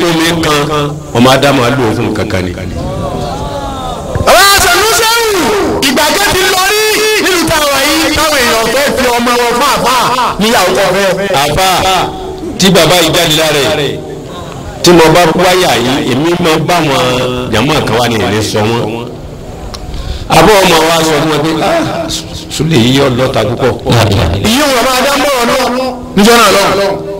omi kan ọmọ adamu alo fún kankan ni. àwọn àṣàlùsẹ́wù ìgbàgbé ti lọ rí nílùú táwọn yìí táwọn èèyàn fẹ́ fi ọmọ wọn fún àfà níyàwó kan fẹ́. àfa tí baba yìí jáde lára ẹ̀ tí mo bá wáyà yìí èmi máa bá wọn jàmọ́ kan wá ní ìlé sọ wọn. àbọ̀ ọmọ wa sọ fún wọn pé ah sùlẹ̀ yìí yọ lọ́ta púpọ̀. ìyí wọn máa dá mọ́ ọ̀nà níjọ́ náà lọ.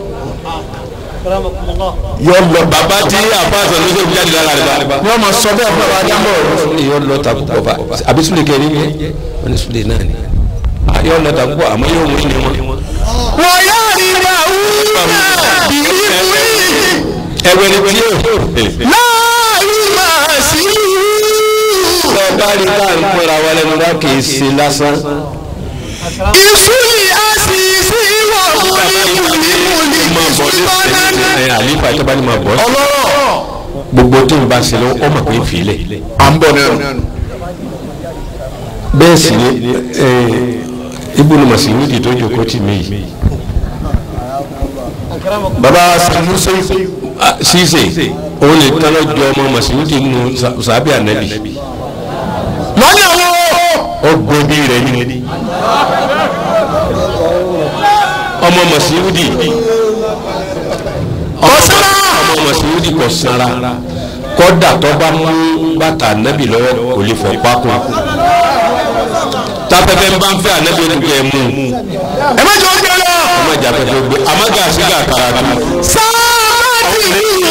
yọ lọ bàbá tí àfa àṣàlùsẹ́ fi jáde lára rẹ̀ bá. wọ́n máa sọ bẹ́ẹ̀ fún ọba dá mọ́ ọ̀nà. sùlẹ̀ yọ lọ́ta púpọ̀ bá àbí sùlẹ̀ kẹrin yẹn wọ́n ní sùlẹ̀ náà ni. yọ lọ́ta púpọ̀ àmọ́ yóò wí ni wọn. wọ́n yá rí dàúdà bìrì wí ẹgbẹ́ ni tí yóò. láàyè máa sí bá rí ká ń pẹ́ra wa lẹ́nu bá kì í ṣe lásán. ìsúlì àṣìṣe ìwọ̀ múlímúlí máa bọ̀ ní ìṣúná ẹ̀ àlífà tó bá ní máa bọ̀. ọlọ́rọ̀ gbogbo tó ń bá ṣe lọ ó mọ̀ pé ń filẹ̀. à ń bọ̀ náà. bẹ́ẹ̀ sì ni ibùdó màsíwìdì tó jókòó tì mí yìí. baba sanusi ṣíṣe òun lè tán lọ́jọ́ ọmọ màsíwìdì nínú sàbí ànábì. lọ́nà wo ó gbóbi rẹ̀ ní. ọmọ màsíwìdì ọ̀sán ọmọ màsíwìdì kò sanra kọ́dà tó bá mú bàtà ànábì lọ́wọ́ kò lè fọ́ pákó. tápẹ́pẹ́ ń bá ń fẹ́ ànábì ó kẹ́ ẹ mú un. ẹ má jọ ń gbẹ lọ. ọmọ ìjà pẹpẹ gbé amaga siga karatu sábàtì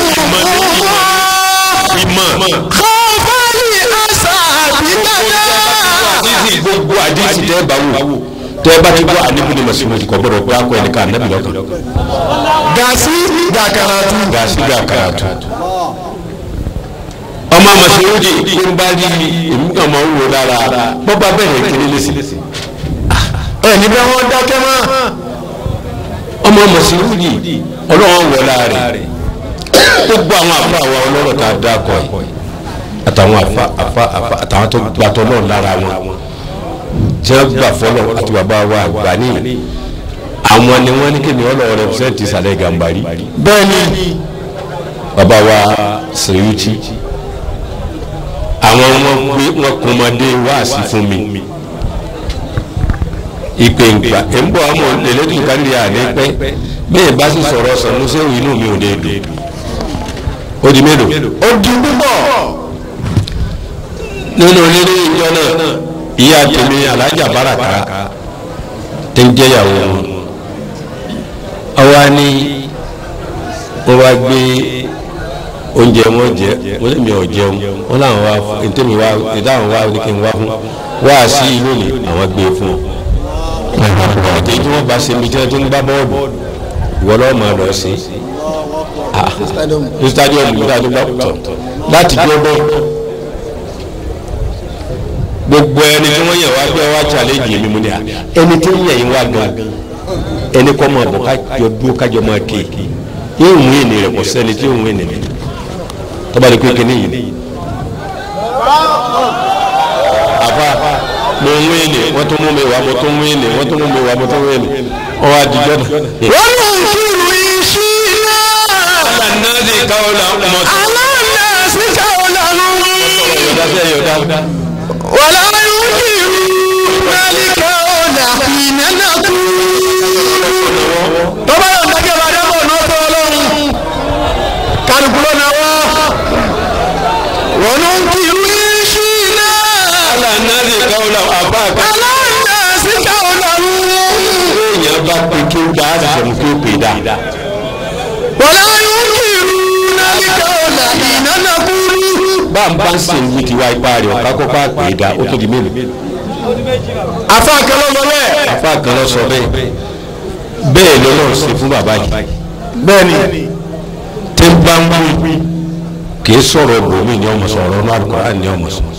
ìmọ̀ kọ́fàlì àṣà àbíkàdá. àdìsí gbogbo àdìsí tẹ́ bá wò tẹ́ bá ti gbọ́ àníbi ni màsíwò kò gbọ́dọ̀ pé akọ ẹni ká ànábì lọ́kàn gàásì gàkàràtù. ga siga karatu ọmọ màsíwò di kí n bá rí èmi kàn máa ń wò lára bọ́ba bẹ̀rẹ̀ kiri lẹ́sìn ẹ níbẹ̀ wọ́n dákẹ́ mọ́. ọmọ màsíwò di ọlọ́wọ́n wọ̀ láàrẹ̀ gbogbo àwọn àfa àwa ọlọ́rọ̀ tá a dá kọ yìí àtàwọn àfa àfa àfa àtàwọn tó gbàtọ́ náà lára wọn tí wọ́n gbà fọlọ́ àti bàbá wa àgbà ní àwọn ni wọ́n ní kéde ọlọ́wọ́ rẹpẹsẹ́ǹtì sàlẹ̀ gàmbàrí bẹ́ẹ̀ni bàbá wa sèyúti àwọn wọn gbé wọn kọmọdé wáàsí fún mi ìpè ńgbà ẹ̀ ń bọ̀ ọmọ lẹ́lẹ́dùn kárí àlẹ́ pẹ́ bẹ́ẹ̀ bá sì sọ̀rọ̀ sọ̀nùsẹ́wò inú mi ò lè dùn ó di mélòó ó di púpọ̀. nínú lílé ìjọ náà ìyá tèmi alájà báràkà tó ń jẹyàwó wọn àwa ni wọn wá gbé oúnjẹ wọn jẹ wọn lè mi ò jẹun wọn làwọn wá fún ntẹ́mi wá ìdáhùn wá ní kí n wá fún wá sí ìlú ni àwọn gbé fún ọ àti tí wọn bá ṣe mi tí wọn ti ń gbá bọ́ọ̀lù ìwọ lọ́wọ́ máa lọ sí ní stadium nígbà tó bá tọ̀ láti jọ́ bẹ́ẹ̀ gbogbo ẹni tí wọ́n yẹ̀ wá pé wá challenge mi mú ni à ẹni tí ń yẹ̀ yín wá gan ẹni kọ́ máa bọ̀ kájọ dúró kájọ máa ké yóò mú ìní rẹ̀ kọ́ sẹ́ni tí yóò mú ìní rẹ̀ tọ́ba ní pé kíní yìí àfa mo ń wéèlè wọ́n tún mú mi wá mo tún wéèlè wọ́n tún mú mi wá mo tún wéèlè ọwọ́ àdìjọ́ náà. wọ́n lọ kírun iṣu náà. aláǹdí káwọn la ọmọ tó. aláǹdà sí káwọn lànà. yọ̀dá sí ẹ̀yọ̀dá. wàlá yóò kírun nálíkà ọ̀nà ìnáná kú. tọ́ba yóò dákẹ́ bá dábọ̀ náà tó ọlọ́run. kálukú ló náà wọ́. wọ́n lọ kírun iṣu náà. aláǹdí káwọn la àbá àgbà. aláǹdà sí káwọn lànà. èèyàn bá pe kí ó dá àdìsẹ́mu kí ó pè dá. wàlá yóò kírun nálíkà ọ̀nà ìnáná kú. bá ń bá ń sìn ní tiwa ipá rẹ̀ ọ̀ká kó bá pè dá ó tó di mélòó. afa kẹlẹ́ lọ bẹ́ẹ̀. àfa kan lọ sọ bẹ́ẹ̀ bẹ́ẹ̀ lọ́lọ́run ṣe fún bàbá yìí bẹ́ẹ̀ni. tí ń bá ń wí kì í sọ̀rọ̀ bòmí ni ọmọ sọ̀rọ̀ ọ̀nà àlùkòrán ni ọmọ sọ.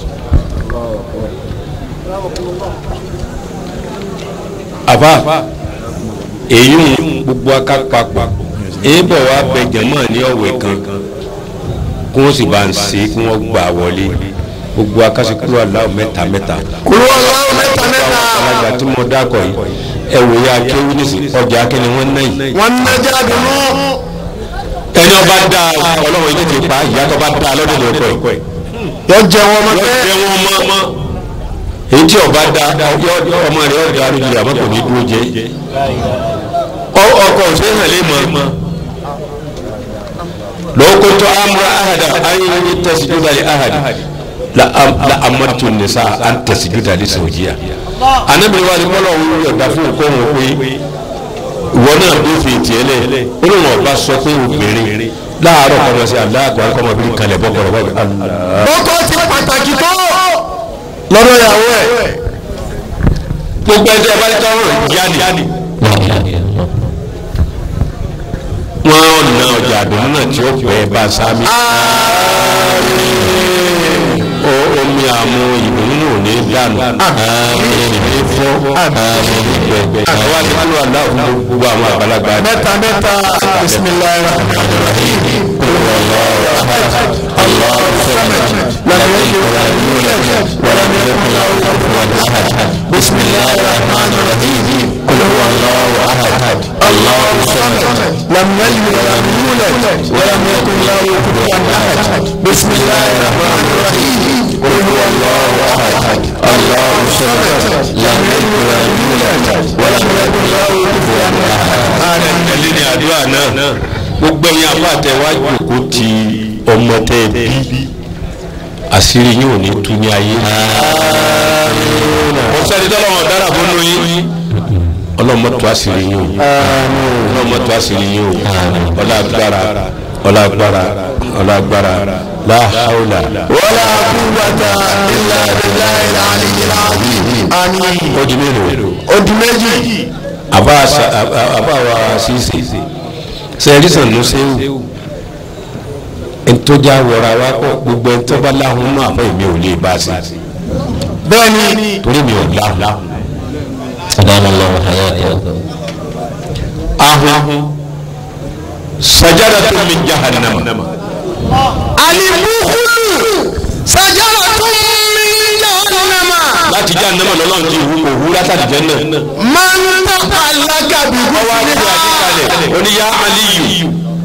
àfa èyí ń gbogbo akápapọ̀ èébọ̀ wa bẹ jẹ̀mọ́ ní ọ̀wẹ̀ kan kí wọ́n sì bá ń ṣe kí wọ́n gbà wọlé gbogbo akásíkúrò aláwọ̀ mẹ́ta mẹ́ta kúrò ọlọ́run mẹ́ta mẹ́ta. alága tí mo dákọ̀ yìí ẹ wò ya akéwì ní sí ọjà akẹ́ni wọ́n ná yìí wọ́n ń nájà dùnú. ẹni ọba da ọlọ́run ilé ti pa ìyá tó bá da lọ́dún ní ọkọ ẹ̀ yọ jẹ wọn mọ yọ pé jẹ wọn mọ èyí tí ọba da yọ ọmọ rẹ ọdọ arúgbó àmọ́ kò ní dúró jẹ Ọ- ọkọ òṣèlú lè mọ lókòtò amúra ahada ayé ní tẹsíjúdà lè ahadi la am- la amadu nisa an tẹsíjúdà lè sòjìyà anabili wa ni kọlọ ń yọ̀dá fún òkò wọn pé ìwọ náà bí fi tiẹ̀ lẹ̀ ó lóun ọba sọ pé obìnrin láàárọ̀ kọ́mọ sí aláàgbà kọ́mọbìnrin kalẹ̀ bọ́kọ̀rọ̀ bọ́kọ̀rọ̀ Allah. ọkọ ti pàtàkì tó lọ́dọ̀ ìyàwó ẹ̀ gbogbo ẹjẹ bá tọ́ ọ̀rọ̀ yanni. wọ́n na ọjà àdùnnú náà tí ó pẹ́ bá sámi. o omi àmú ìdùnnú náà ò ní dànù. ìní fọ́ gbẹgbẹ. àwa ti kúrò aláwọ̀ fún gbogbo àwọn àgbàlagbà. mẹ́ta mẹ́ta bisimilayi rahman rahim Allahu samad. lam yalid walam yulad walam yakun lahu kufuwan ahad bisimilayi rahman rahim qul huwa allahu ahad allahu samad lam yalid walam yulad walam yakun lahu kufuwan ahad bisimilayi rahman rahim qul huwa allahu ahad allahu samad lam yalid walam yulad walam yakun lahu kufuwan ahad. ẹni ní àdúrà náà gbogbo ẹ̀yin afáàtẹ wá jòkó ti ọmọ tẹ bí àṣírí yóò ní tú ní ayé. wọ́n sẹ́ni tọ́lọ́wọ́n dára fún un yín ọlọ́mọ tó àṣírí yín o ọlọ́mọ tó àṣírí yín o ọlágbára ọlágbára ọlágbára láhàúlà. ولا قوة إلا بالله العلي العظيم آمين ó di mélòó. odi méjì àbá sa- àbá àbá wa ṣíṣe sẹ́ẹ̀rí sànú sẹ́wù ntọ́jà wọra wa kọ́ gbogbo ẹ̀ntọ́ bá láhùn náà àbá èmi ò lè bá a sí bẹ́ẹ̀ ni torí mi ò láhùn. أدام الله حياته ahun sajadatun min jahannama alimukulu sajaratun min jahannama láti jahannama lọ́lọ́run ti hu òhu látàdí jẹ́nà. man taqallaka bi ghufriha oníyá aliyu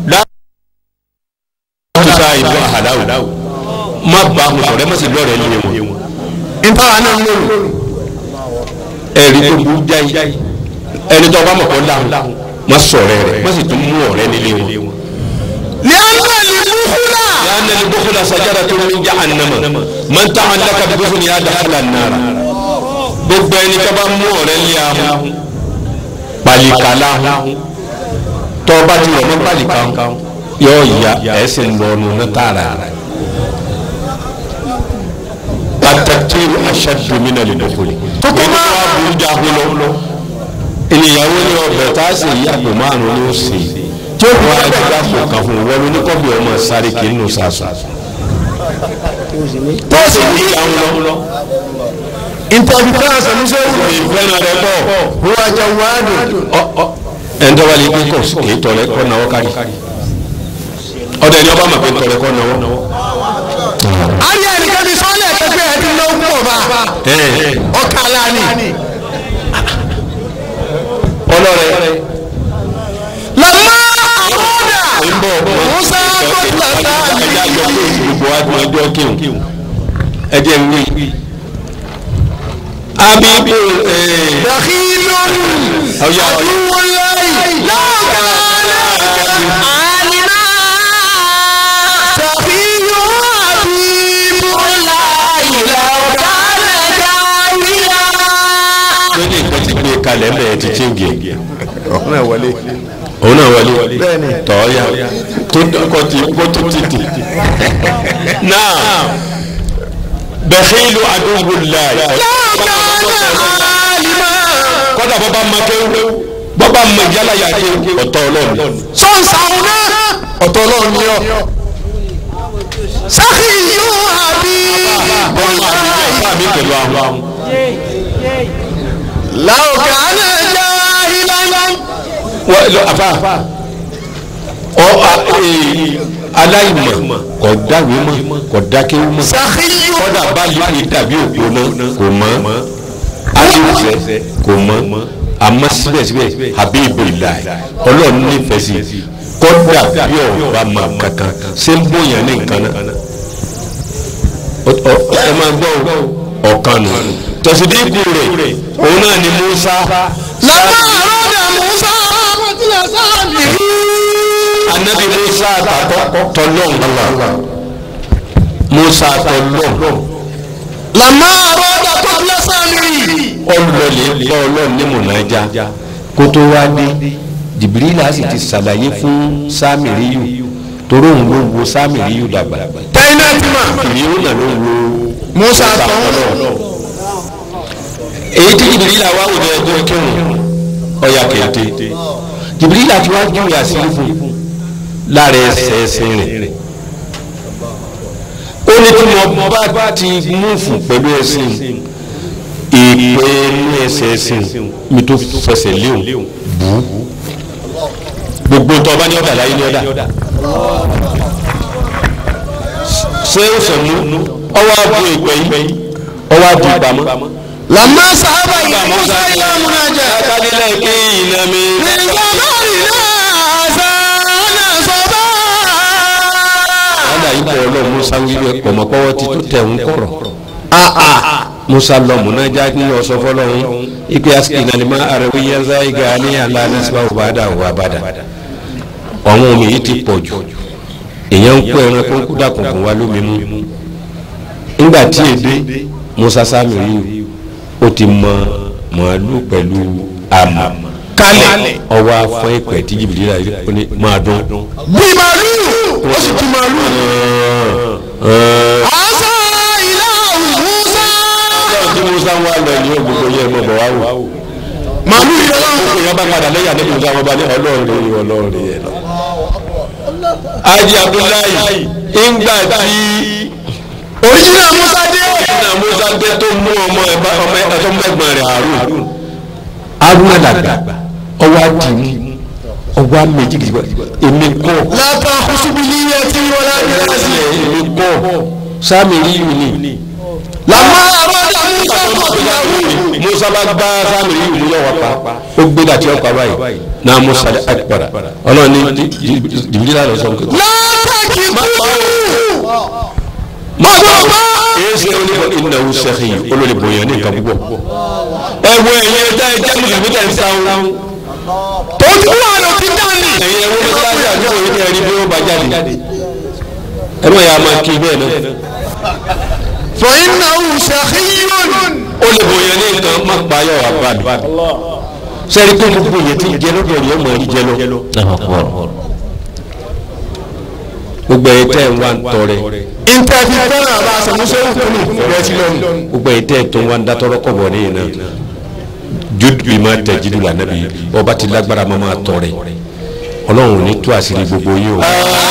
láti sa ìlú àhàdáwò má bá a sọ̀rọ̀ ẹ má sì lọ́rẹ̀ lé wọn. ntara náà ń lò ẹ̀rí tó burú jáì ẹni tó bá mọ̀ kó láhùn má sọ̀rọ̀ rẹ̀ má sì tún mú ọ̀rẹ́ nílé wọn. lẹ́yìn alimukula لأن البخل شجرة من جهنم من تعلق ببخل يا دخل النار gbogbo ẹni tó bá mú ọ̀rẹ́ lé ahun pàlìkà láhùn tó bá ti rọ̀ mọ́ pàlìkà yóò ya ẹsẹ̀ lọ́nu ní tààrà pàtàkì aṣáájú mi náà lè dọ́kọ̀lì. tó kọ́ máa burú jágun lọ ènìyàwó ní ọbẹ̀ tá a sì yí àpò márùn-ún ní ó sè é tí ó wá ẹgbẹ́ àpò kan fún un wọ́n ló ní kọ́bí ọmọ sáré kì í nù sàṣà. tó sì ní ìyàwó lọ. ntọ́bi fẹ́ràn sọ̀rọ̀ ìfẹ́ràn rẹ bọ̀. huwa jawadu ẹni tó bá lè gbé kọ̀ kì í tọrẹ kọ́ náwó kárí. ọ̀dọ̀ ẹni ọba mọ̀ pé tọrẹ kọ́ náwó. ayé ẹnìkan ti sọ́ọ́lẹ̀ ẹ̀kẹ́gbẹ́ ẹ̀ ti lọ́wọ́ pọ̀ bá ọkà lánìí. ọlọ́rẹ̀ lọ́mọ àmọ́dà ń bọ̀ musa kọ́tà sáàlì. ẹja yọ pé gbogbo wa gbọ́n ọjọ́ kéwù ẹjẹ ń wí. abibu dàkílù ọ̀yà àdúwọ̀láì lọ́ọ̀kà àlìmá. dàkílù àbíbù láì lọ́ọ̀kà lẹ́jà wíyá. lónìí nǹkan ti gbé kalẹ̀ mẹ́ẹ̀ ti chéǹgì ẹ̀. ọ̀nà ìwọlé. òun náà wọlé Bẹ́ẹ̀ni. tọ́ọ̀yà tó kọ́ ti kó tó ti tì. náà bẹ̀fíìlù àdúgbò láì. lọ́ọ̀kà àlìmá. kọ́dà bọ́bá ma kéwú bọ́bá ma yálà yà kéwú ọ̀tọ̀ ọlọ́run. sọ́nsàún náà. ọ̀tọ̀ ọlọ́run ni ọ́. sákìyù àbíbù láì. bá mi pẹ̀lú àwọn. lọ́ọ̀kà lẹ́jà ìlànà. wọ́n lọ àfa ọ a- ee, aláìmọ̀ kò dáwé mọ̀ kò dákéwú mọ̀ sákìyù. kọ́dà bá lè dàbí òkú náà kò mọ̀ alifẹ kò mọ̀ àmọ́ síbẹ̀síbẹ̀ Habibullah ọlọ́run nífẹ̀ẹ́ sí kódà bí ọba máa kankan ṣé ń bóyá ní nǹkan náà Ọ- ọ- ẹ máa gbọ́ o, ọ̀kan nù tọ̀sídìkù rẹ̀ òun náà ni Musa lọ́mọ àròdà musa kọtílẹ̀ sáàmì. anabi Musa àtàkọ́ tọ́lọ́n Musa tọ́lọ́n lọ́mọ àròdà kọtílẹ̀ sáàmì. ọlọ́lẹ̀ bá ọlọ́run ní mọ̀nájà kó tó wá dé Jibrila sì ti ṣàlàyé fún Sámìríyù torí òun ló wo Sámìríyù dàgbà tẹ́yìn náà ti mà. ìyẹn náà ló wo musa tán. èyí tí Jibrila wá wò ní ẹjọ́ kírun ọ̀yà kété Jibrila ti wá júwe àṣírí fún lára ẹsẹ̀ ẹsẹ̀ rẹ̀ ó ní tí mo bá ti múfù pẹ̀lú ẹsẹ̀ ìpè inú ẹsẹ̀ ẹsẹ̀ mi tó fẹsẹ̀ léwu gbogbo tó ọba ní ọ̀dà láyé ní ọ̀dà ṣé ó sọ̀mú ọwọ́ àbú ìpè yìí ọwọ́ àbú ìpamọ́. lọ́mọ sábà yìí musa ilé múnájà. akadilẹ̀ kí iná mi. nígbà náà rí náà sàánà sọ́bà. wàhálà yìí bọ̀ ọlọ́run musa wíwẹ̀ pọ̀mọ́pọ́wọ́ ti tó tẹ̀ ń kọ̀rọ̀. musa lọ múnájà ní ọ̀sọ́ fọlọ́run ipe asikina ni ma arabi yanza iga ní alana síbá òbádà òbádà. ọ̀hún omi yìí ti pọ̀ jù èèyàn ń kó ẹran kó ń kú dàkùnkùn wa lómi mú. nígbà tí èdè musa Sámírì ó ti mọ màálù pẹ̀lú àmọ̀ kálẹ̀ ọwọ́ afọ ìpẹ́ tí jìbìlì rà ó ní máa dún. bí màálù ó sì ti màálù. àṣà ilé musa. tí musa ń wá lọ ní ògbógbó yẹ mọ̀ bọ̀ wá wò. màálù yìí lọ́wọ́. gbogbo yẹn bá padà lẹ́yìn àdébí musa wọn bá ní ọlọ́run rí ọlọ́run rí ẹ lọ. Haji Abdullahi ìgbà tí òrìṣìnà musa dé. ìgbà musa dé tó mú ọmọ ẹ̀bá ọmọ ẹ̀tọ́ mẹ́gbọ̀n rẹ̀ Harun. Haruna dàgbà ọwọ́ àdìmú ọwọ́ àmẹ́jì kìí èmi kọ́ látà kùsùbìlì yẹ tí wọ́n láti rẹ̀ sí. èmi kọ́ Sámírì yìí ni. làmọ́ àròdà musa kọtílẹ̀ musa bá gbá Sámírì yìí mú lọ́wọ́ pa ó gbé dàtí ọ̀pá báyìí náà musa akpara ọlọ́run ní jìbìlì lọ sọ pé. látàkì kúrú. mọ̀gbọ́n èsì onígbà ìnáwó sẹ́kì olórí bòyàn ní nǹkan púpọ̀. ẹ wo ẹ̀yin ẹja ẹja mùsùlùmí tẹ̀ ń sáwọn. tó ti wà ló ti dání. ẹ̀yin ẹ̀wọ́n ní kíláàsì àdúgbò yìí ní ẹ̀rí bí ó bá jáde. ẹ má yà á máa kí bẹ́ẹ̀ náà. fọyín náà ń ṣàkíyàn. ó lè bòyàn ní nǹkan má pa ayọ̀ àbá mi. sẹ́ni pé gbogbo yẹn ti jẹ lọ́dọ̀ rẹ̀ ọmọ ẹ̀rí jẹ lọ. gbogbo ẹ̀ tẹ́ ń wá ń tọrẹ ìtẹ̀fí fẹ́ràn àbá àṣàmúṣe òkúlù rẹ̀ sí lọ́nù. gbogbo ẹ̀ tẹ́ tó ń wá ń dátọ́rọ́ kọ̀ bọ̀ níyìn náà jude bí máa tẹ̀ jídù lànà bí ọba ti lágbára máa máa tọrẹ ọlọ́run ò ní tú àṣírí gbogbo yín o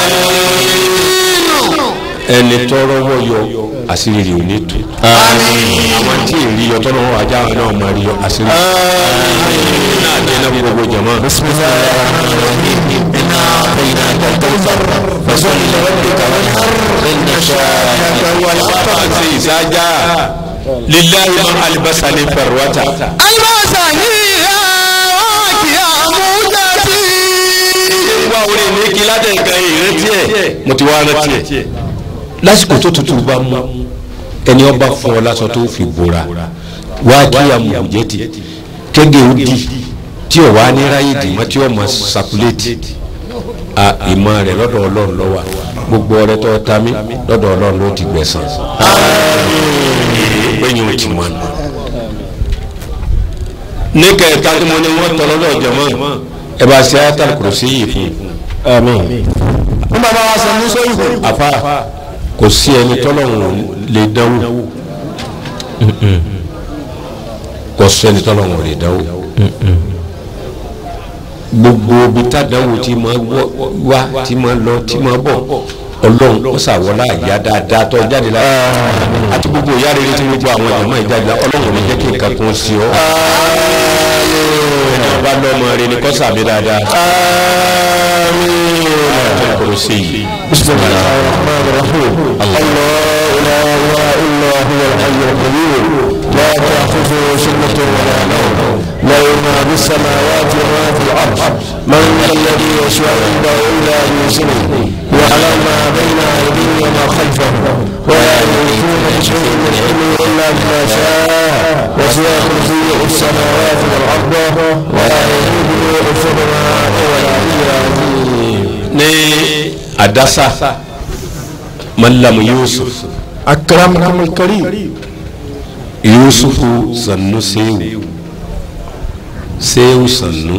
ẹni tọrọ wọ yọ àṣírí rẹ̀ ò ní tú àwọn tí ì rí yọ tọ́lọ́ wọn ajá wọn náà máa rí yọ àṣírí náà dé náà gbogbo jama. ṣe ìsájà lillahi ma alibasa ni farwata. alibasa yìí ẹ̀ wá kí àmújáde. wá orí mi kí ládẹ nǹkan ìrántí ẹ mo ti wá rántí ẹ. lásìkò tó tutù bá mú ẹni ọba fún ọ lásán tó fi bora wá kí amòjẹtì kéde ó di tí ò wá ní ráyè dì mọ́ tí ò mọ sakuléètì a ìmọ̀ rẹ̀ lọ́dọ̀ ọlọ́run ló wà gbogbo ọrẹ tó ta mí lọ́dọ̀ ọlọ́run ló ti gbẹ̀san. gbẹ̀yìn ò ti mọ̀ nù. ní kẹta tí mo ní wọ́n tọ́ lọ́dọ̀ jẹ̀mọ́ ẹ bá ṣe ayatal kùrùsí yìí fún un. ní bàbá wa àṣàmúṣe òkúlù. àfa kò sí ẹni tọ́lọ́run lè dánwò kò sí ẹni tọ́lọ́run lè dánwò gbogbo ibi tádánwò tí máa wá tí máa lọ tí máa bọ̀ ọlọ́run ó ṣàwọlá ìyá dáadáa tó jáde la àti gbogbo ìyá rere tí gbogbo àwọn ìjọba ìjáde la ọlọ́run ò ní jẹ́ kí nǹkan kan sí ọ. ẹni ọba lọ́mọ rẹ ni kọ́sà mi dáadáa. ọjọ́ kò sí yìí. بسم الله الرحمن الرحيم الله لا اله الا هو الحي القيوم لا تأخذه سنة ولا نوم له ما في السماوات وما في الأرض من ذا الذي يشفع عنده إلا بإذنه يعلم ما بين أيديهم وما خلفهم ولا يحيطون بشيء من علمه إلا بما شاء وسع كرسيه السماوات والأرض ولا يؤوده حفظهما ولا العظيم ní àdásá malamu yusuf أكرمكم الكريم yusufu sannu sehu sehu sannu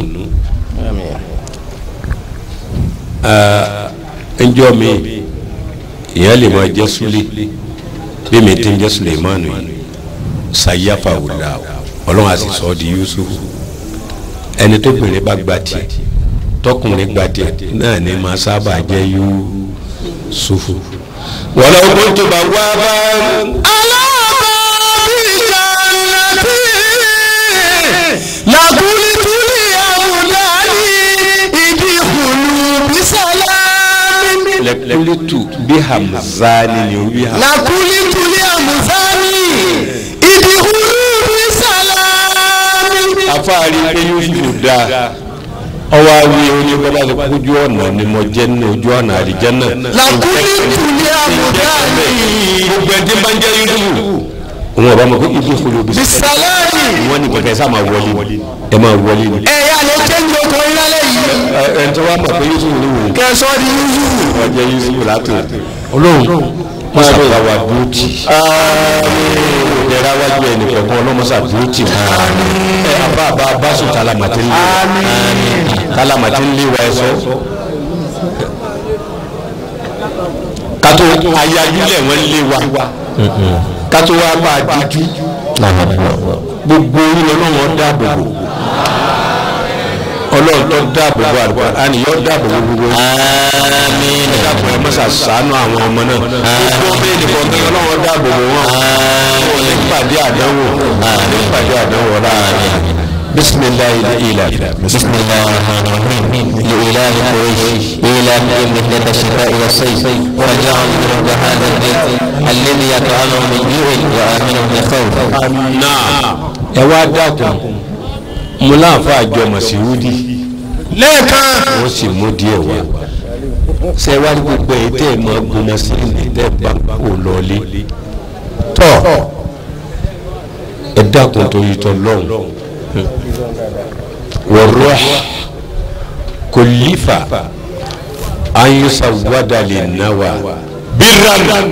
njọ mi ìyá lè máa jẹ súlẹ bí mi ti ń jẹ suleimanu yìí sayafa wùlà ọlọ́run àti sọ di yusufu ẹni tó bìnrin bá gba tiẹ̀ tọkùnrin gba tiẹ̀ náà ni máa sábà jẹ yusufu. wàlá ogun tó bá wá bá. lẹkulitu bí hamzani ni o bí hamzani. lakulitu li amuzani idihulu bisalami. afaari pé yusufu da ọwọ́ awi oní bọ́lá tó kójú ọ̀nà ni mo jẹ́ ní ojú ọ̀nà àlìjẹ́nà. lakulitu li amuzani gbogbo ẹni tí ń bá ń jẹ́ yusufu. òun ọba mọ̀ pé ibi ìfolo bí. bisalami. wọ́n ní kẹ̀kẹ́ sá máa wọlé ẹ máa wọlé ni. ẹ̀yà ló jẹ́jú ọkùnrin lálẹ́ yìí. ẹ ẹ tí wọ́n mọ̀ pé yusufu ni wò. kẹsọ́ di yusufu. wọ́n jẹ́ yusufu látò. olóhùn mọ́sá bá wa dúró tì. ìdẹ̀ra wájú ẹnì kọ̀ọ̀kan ọlọ́mọsá dúró tì wọ́n. ẹ abá abá abá sùn tálámàtí ń lé wa. tálámàtí ń lé wa ẹ sọ. kátó ayájúlẹ̀ wọ́n lé wa. kátó wa bá a díjú. gbogbo orí ọlọ́wọ́n dáàbò bò ọlọ́run tó dáàbò bò àlùkò àníyàn dáàbò bò gbogbo yìí. آمين dàpọ̀ ẹ mọ́sà sànú àwọn ọmọ náà. gbogbo bẹ́ẹ̀ ni kọ̀ọ̀kan ọlọ́run dáàbò bò wọ́n. wọ́n ní pàdé àdánwò. ní pàdé àdánwò ọ̀la. bisimilayi ila. بسم الله الرحمن الرحيم لإله قريش إلههم مهلة الشتاء والصيف وجعل رب هذا البيت الذي يطعمهم من جوع وآمنهم من خوف náà ẹ wá dákun mo láǹfà àjọ màsíwúdì lẹ́ẹ̀kan. wọ́n sì mú díẹ̀ wá ṣe wá ní gbogbo ẹ̀ tẹ́ ẹ̀ máa gbọmọ sí ní tẹ́ ẹ bá kó lọlé tọ́ ẹ dákun torí tọ́ lọ́hùn wọ̀rọ̀ kò lífà ayúsà wádà lè náwà bíràn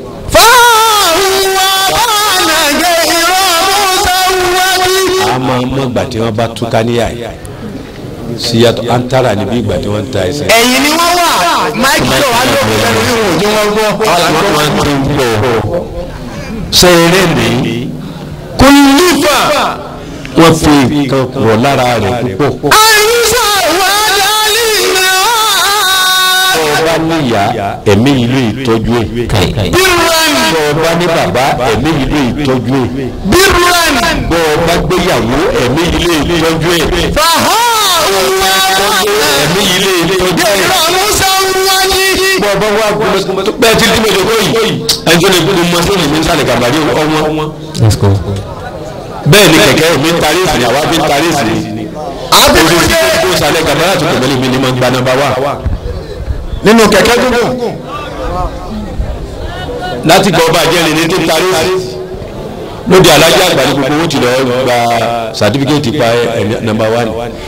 a máa mọ ìgbà tí wọ́n bá túká níyà yìí síyàtọ̀ antara níbi ìgbà tí wọ́n ń ta ẹsẹ̀. ẹ̀yìn ni wọ́n wà máìkì tó wà lóko lẹ́nu yìí wò ní wọ́n gbọ́. wọ́n ti ń bọ̀ ṣe eré mi kò nífà. wọ́n fi nǹkan rọ̀ lára rẹ̀ púpọ̀. àyùsà wà dálí náà. ọba níyà ẹ̀mí ìlú ìtọ́jú ẹ̀. bírúwẹ̀n ọba ní bàbá ẹ̀mí ìlú ìtọ́jú ẹ̀. bírúwẹ̀n. bọ́ ọba gbéyàwó ẹ̀mí ìlú ìtọ́jú ẹ̀. fàhọ́ wà ẹ̀mí ìlú ìtọ́jú ẹ̀. yẹ̀rọ musa wáyé. bọ́ ọba wá gbọmọ bẹ́ẹ̀ tí tí mo jọ kó yìí ẹni tó lè gbé mo sí ìlú sálẹ̀ gàbàdì ọmọ. Let's go. bẹ́ẹ̀ ni kẹ̀kẹ́ mi ń tarí ìsìn àwa fi ń tarí ìsìn. àbẹ̀wò òṣèlú jẹ́ tó sálẹ̀ gàbàdì àti tòmẹ́lì mi ni mo ń gba nọ́mbà wá. nínú kẹ̀kẹ́ dúdú. láti gbọ́ ọba àjẹrè ní tí ń tarí ìsìn. lóde alájà àgbà ní gbogbo owó ti lọ gba sàtífíkẹ́tì pa nọ́mbà wá ni.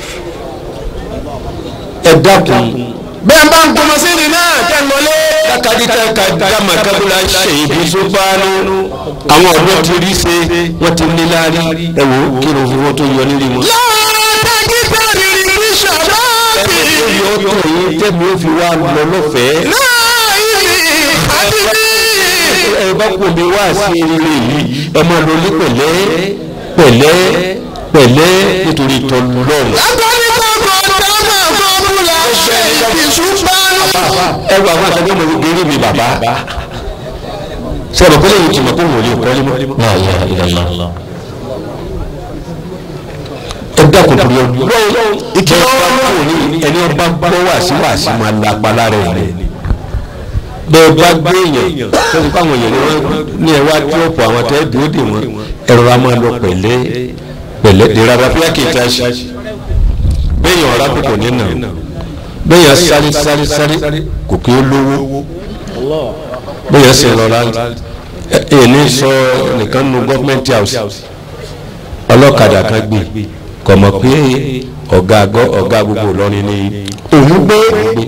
ẹ dákun bẹ́ẹ̀ bá ń gbọmọ sí ni náà kẹ́ ń lọlé. kadita kadama kabula ṣèyí sọgbàánu àwọn ọ̀dọ́ ti rí ṣe wọ́n ti ní láàrí ẹ wò ó kí ló fi wọ́n tó yọ nílé wọn. láàárọ̀ tẹ́gídà rírì ní sàbáàbì. ẹ̀mí yóò tó yín tẹ́mi ó fi wá lọ lọ́fẹ̀ẹ́. láàyè àdìrí. ẹ bá kò mi wá sí eré yìí ẹ máa lọ ní pẹ̀lẹ́ pẹ̀lẹ́ pẹ̀lẹ́ nítorí tọ́lọ́run. látàrí kọ́kọ́ dáná fọ́múlà ṣe ìṣùpánu. ẹ wọ àwọn àtàgbẹ́ mọ̀ gẹ́gẹ́ mi bàbá. sọ̀rọ̀ pẹ́lẹ́ yìí tìmọ̀ kó wọ́n lè kọ́lé mọ́. لا إله إلا الله ẹ dákun torí ọdún. ìkìlọ̀ ọ̀rọ̀ ẹni ọba gbọ́ wá sí wá sí máa la apá lára ẹ̀ bẹ́ẹ̀ bá gbé èèyàn tó ti kọ́ àwọn èèyàn ni wọ́n ní ẹ wá tíọ́pù àwọn tẹ́ dúró dè wọ́n ẹ̀rọ a máa lọ pẹ̀lẹ́ pẹ̀lẹ́ dèrò àbáfíà kì í ta ṣe bẹ́ẹ̀yàn ọ̀rá kò kò ní nà bẹ́ẹ̀yàn sáré sáré sáré kò kí ó lówó bẹ́ẹ̀yàn sì lọ́ra ẹ̀ ní sọ nìkan nu gọ́fìmẹ̀ntì house ọlọ́kadà kan gbé kò mọ̀ pé ọ̀gá ọ̀gá gbogbo Ìlọrin ni òun gbé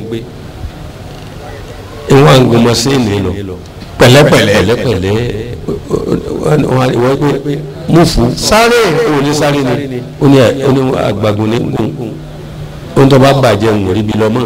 ìwọ̀n àgbọ̀mọ̀ sí ìlú lọ pẹ̀lẹ́pẹ̀lẹ́ pẹ̀lẹ́pẹ̀lẹ́ wọ́n gbé múfù sáré òun ní sáré ni ó ní ó ní àgbàgùn ní gùn ó ń tọ́ bá bàjẹ́ ń rí bi lọ́mọ́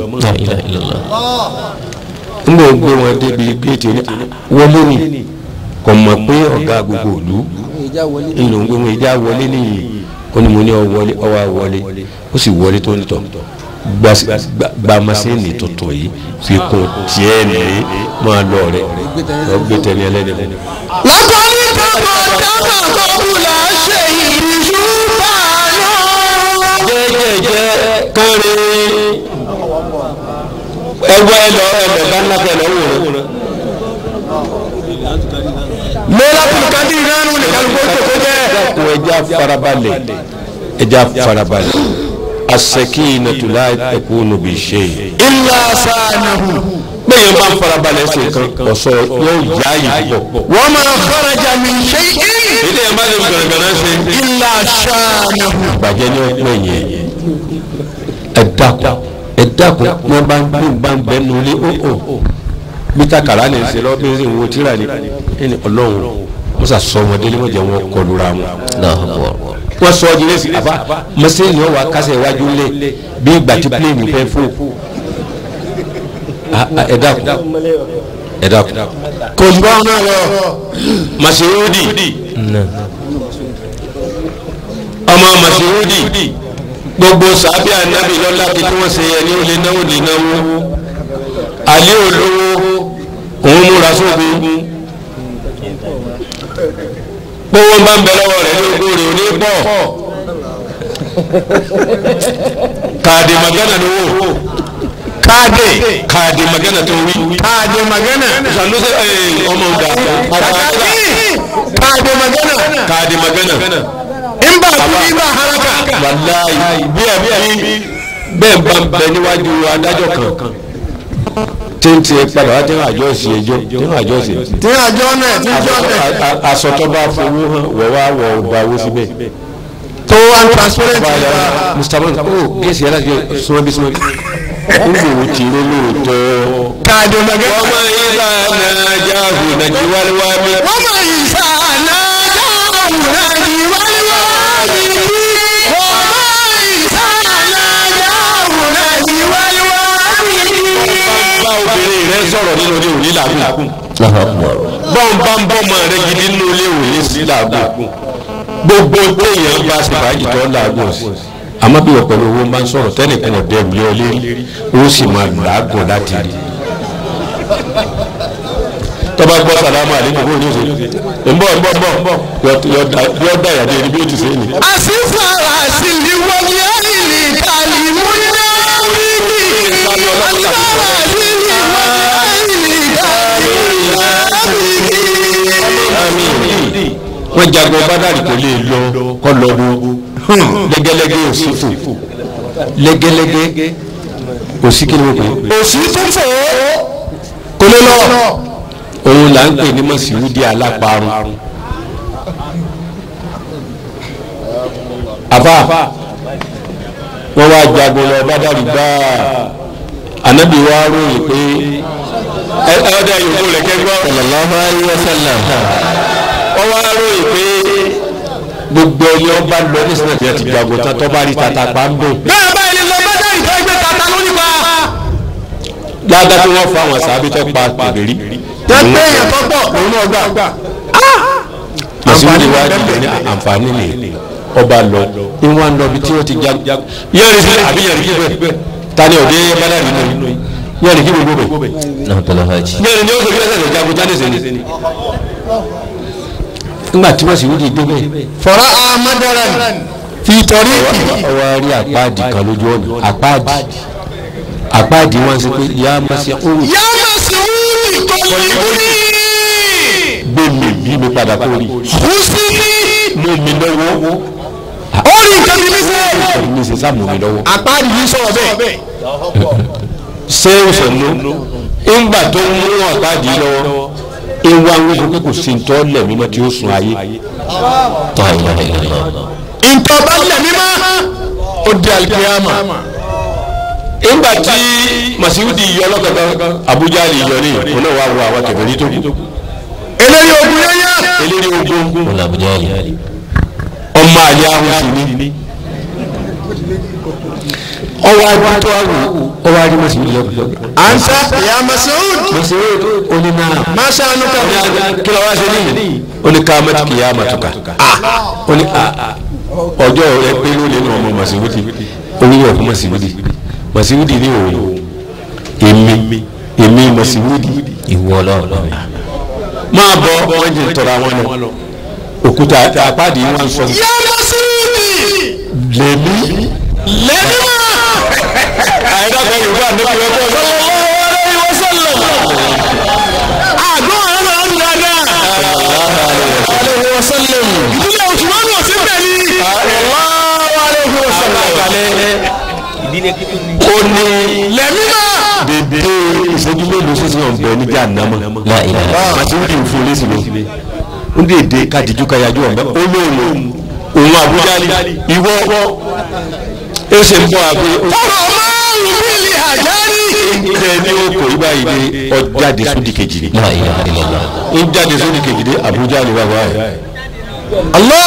ń bò ń gbé wọn débi géètì wọlé ni kò mọ̀ pé ọ̀gá gbogbo ìlú ìlú ń gbé wọn ìjà wọlé nìyí ó ní mo ní ọ wọlé ọ wá wọlé ó sì wọlé tó ń tọ̀ gba masini tuntun yìí fi kun tiẹ̀ ní máa lọ rẹ lọ gbé tẹ̀lé ẹlẹ́ni mọ́. lákọ̀ọ́lì kọ́kọ́ dábàá kọ́kùlà ṣe ìrìṣú báyọ̀. jẹ́jẹ́jẹ́ kárí ẹgbẹ́ ẹlọ ẹlọ bá ńlá kẹlẹ wò rẹ. mọ́lá kùkàdí ìránù nìkan kó tó jẹ́. dákun ẹja farabalẹ̀ ẹja farabalẹ̀ as-sakinatu la takunu bi shay. ilà sànàhù. bẹ́ẹ̀ bá ń farabalẹ̀ ṣe kan ọ̀sọ̀ yóò yá yìí pọ̀. wọ́n máa kharaja min shay'in. ilé ẹ̀ má lè gbẹ̀rẹ̀gbẹ̀rẹ̀ ṣe. ilà sànàhù. bàjẹ́ ní ọgbẹ́ yẹn ẹ dákun ẹ dákun ní wọn bá ń gbé bá ń bẹ nulẹ̀ ó ó mítà kàrá ní ṣe lọ́ọ́ bí ń sìn wo tíra ni ẹni ọlọ́run wọ́n sà sọ ọmọdé ní wọ́n jẹ́ wọn kọlu ra wọn. wọ́n sọ ọdún lẹ́sìn àbá mọ́sẹ́ni ọ̀ wá kásẹ̀ iwájú lé bí ìgbà tí pílẹ̀nì fẹ́ fò ẹ dákun ẹ dákun. kò jù báwọn náà lọ. Masirudi ọmọ Masirudi gbogbo sàbí ànábì lọ́la kí tí wọ́n ṣe yẹ ní olè náwó lè náwó alẹ́ olówó òun múra sóògùn gbówó bá ń bẹ lọ́wọ́ rẹ̀ ní ogún rẹ̀ òní pọ̀ káàdì magana ló wò káàdì káàdì magana tó wí káàdì magana. sanusi ọmọ ọgá kàkàkí káàdì magana. káàdì magana ń bá kú ní bá haraka. wàláyé bí ẹ bí bẹ́ẹ̀ bá ń bẹ níwájú adájọ́ kan tí ń tiẹ̀ padà wá tí ń àjọ sí ẹjọ́ tí ń àjọ sí tí àjọ náà tí àjọ náà. asọ̀tọ̀ bá fowó hàn wọ̀ wá wọ̀ ọgbà owó síbẹ̀. tó wà ní transparent Báyọ̀ nípa. Mustapha ó gẹ̀ẹ́sì yàrá jẹ súnmọ́ bí súnmọ́ bí ń gbòòrò tì í lóòótọ́. káàdì magana. ọmọ yìí bá nàájà hù nàìjí wáléwá mi. wọ́n máa yí sáànà dáhùn náà ní wáyíwá ní bí. wọ́n máa yí sáànà dáhùn náà ní wáyíwá ní bí. bá obìnrin rẹ sọ̀rọ̀ nínú ilé òní làágùn. bọ́n bá ń bọ́ ọmọ rẹ gidi nínú ilé òní sí làágùn. gbogbo téèyàn bá ṣe fàájì tó làágùn sí. àmọ́ bí wọ́n pẹ̀lú owó máa ń sọ̀rọ̀ tẹ́nìkan ọ̀dẹ́ ìlú ọlé ó sì máa làágùn láti rí. tọ́ba gbọ́ sàlámù àlékún fún oníṣẹ́ ń bọ̀ ń bọ̀ ń bọ̀ yọ dá ìyàdé ẹni bí ó ti ṣe é ni. àṣìfàrà sí ni wọ́n ní ẹ̀yìn kàlí mú náà wíkì. àṣìfàrà sí ni wọ́n ní ẹ̀yìn kàlí mú náà wíkì. wọ́n jagun bádàrí kò lè lọ kọ́ lọ wo lẹ́gẹ́lẹ́gẹ́ òsìfò lẹ́gẹ́lẹ́gẹ́ òsì kí ni wọ́n pè é. òsì tó fò ó kò lè lọ. òun là ń pè ní mọ̀síwúdí aláparun. àbá wọ́n wá jagun lọ bádàrí gbáà anabi wa ròyìn pé ẹ ẹ ọdẹ yòókù rẹ kẹgbọn. sallallahu alayhi wa sallam. wọ́n wá ròyìn pé gbogbo ẹni ọba lọ ní sinadí ẹ ti jagun tán tọ́ bá rí tata pa ń bò. bẹ́ẹ̀ báyìí ni lọ bá dá ìfẹ́ gbé tata lónìí pa. ládàá tí wọ́n fa àwọn sábẹ́ tó pa pèbèrè. tẹ́tẹ́ yẹn tó pọ̀ òun náà gbà. màsíwúdí wa jìnnà ní àǹfààní ni ọba lọ ìwọ̀n lọ bí tí wọ́n ti jagun. yẹ́rì sí àbí yẹ́rì kí bẹ́ẹ̀ tani òde bádàrí nínú yẹ́rì kí gbogbo bẹ́ẹ̀. yẹ́rì ni ó sọ bí ẹsẹ̀ lọ jagun tani sẹ́ni. nígbà tí màsíwúdí dé bẹ́ẹ̀. fọ̀rọ̀ amadaran fi tọrí kì. ọwọ́ rí àpáàdì kan lójú ọ̀nà àpáàdì àpáàdì wọn ṣe pé yá màsí ọ̀hún yá má sí Mas'ud kọ́lìbùnì. gbé mi bí mi padà kó rí Husini. mú mi lọ́wọ́ Ó rí nǹkan bí mi sẹ́. mi sì sá mú mi lọ́wọ́. Àpáàdì yìí sọ̀rọ̀ bẹ́ẹ̀. ṣé o sọ ló ńgbà tó ń mú àpáàdì lọ́wọ́ ewa ń wọ́n pé kò sí ntọ́ lẹ̀ mímọ́ tí ó sun ayé La ilaha illallah. Ntọ́ bá lẹ̀ mí má. Ó di alikiyama. ńgbà tí masiwudi yọ lọ́gàgán abuja lè yọ ní òun náà wà wọ àwọn kẹfẹ́rí tó kù Eléyìí ogun yẹn yá. eléré ogun Wọ́n làbújá yìí. ọmọ àlẹ́ ahùn sí ni ọwọ́ adúntò àwò ọwọ́ adé masiwudi lọ́gàgán. Ansa ya Mas'ud. masiwudi onímọ̀ Masha anuka. kí ló wá ṣe ní ó ní ká mẹ́tì kìí àmàtúkà ó ní ọjọ́ rẹ pé ló lè nà ọmọ màsíwìdì ó ní ọ̀fun màsíwìdì màsíwìdì ní òun èmi èmi màsíwìdì Ìwọ ọlọ́run. máa bọ wọn jẹ tọrọ àwọn lọ òkúta apáàdì wọn sọ Ya Mas'ud. lèmi Lẹ́ni má. àyẹ̀dàgbẹ́ yorùbá nípa ẹ̀kọ́ Àgọ́ àwọn ọmọ ọdún dáadáa. Aleyhi wa sallam. Ìdílé Usman wọ̀ sí bẹ́ẹ̀ ni. Aleyhi wa sallam. ó ní Lẹ́mí má. dédé ìṣẹ́jú mélòó sísè ọ̀bẹ níbi ànámọ́ La ilaha. màsíwìdì ń fún lẹ́sìn lé ń dèdè kájíjú káyájú ọ̀bẹ olóòlò òun àbújá ìwọ ó ṣe ń bọ́ àgbé ó Ọ̀rọ̀ máa ń bílí àjárí. ilẹ̀ ní oko ibà yìí ní ọjáde sódì kejì ni La ilaha illallah. ń jáde sódì kejì ní Àbújá ni bàbá yìí. Allah.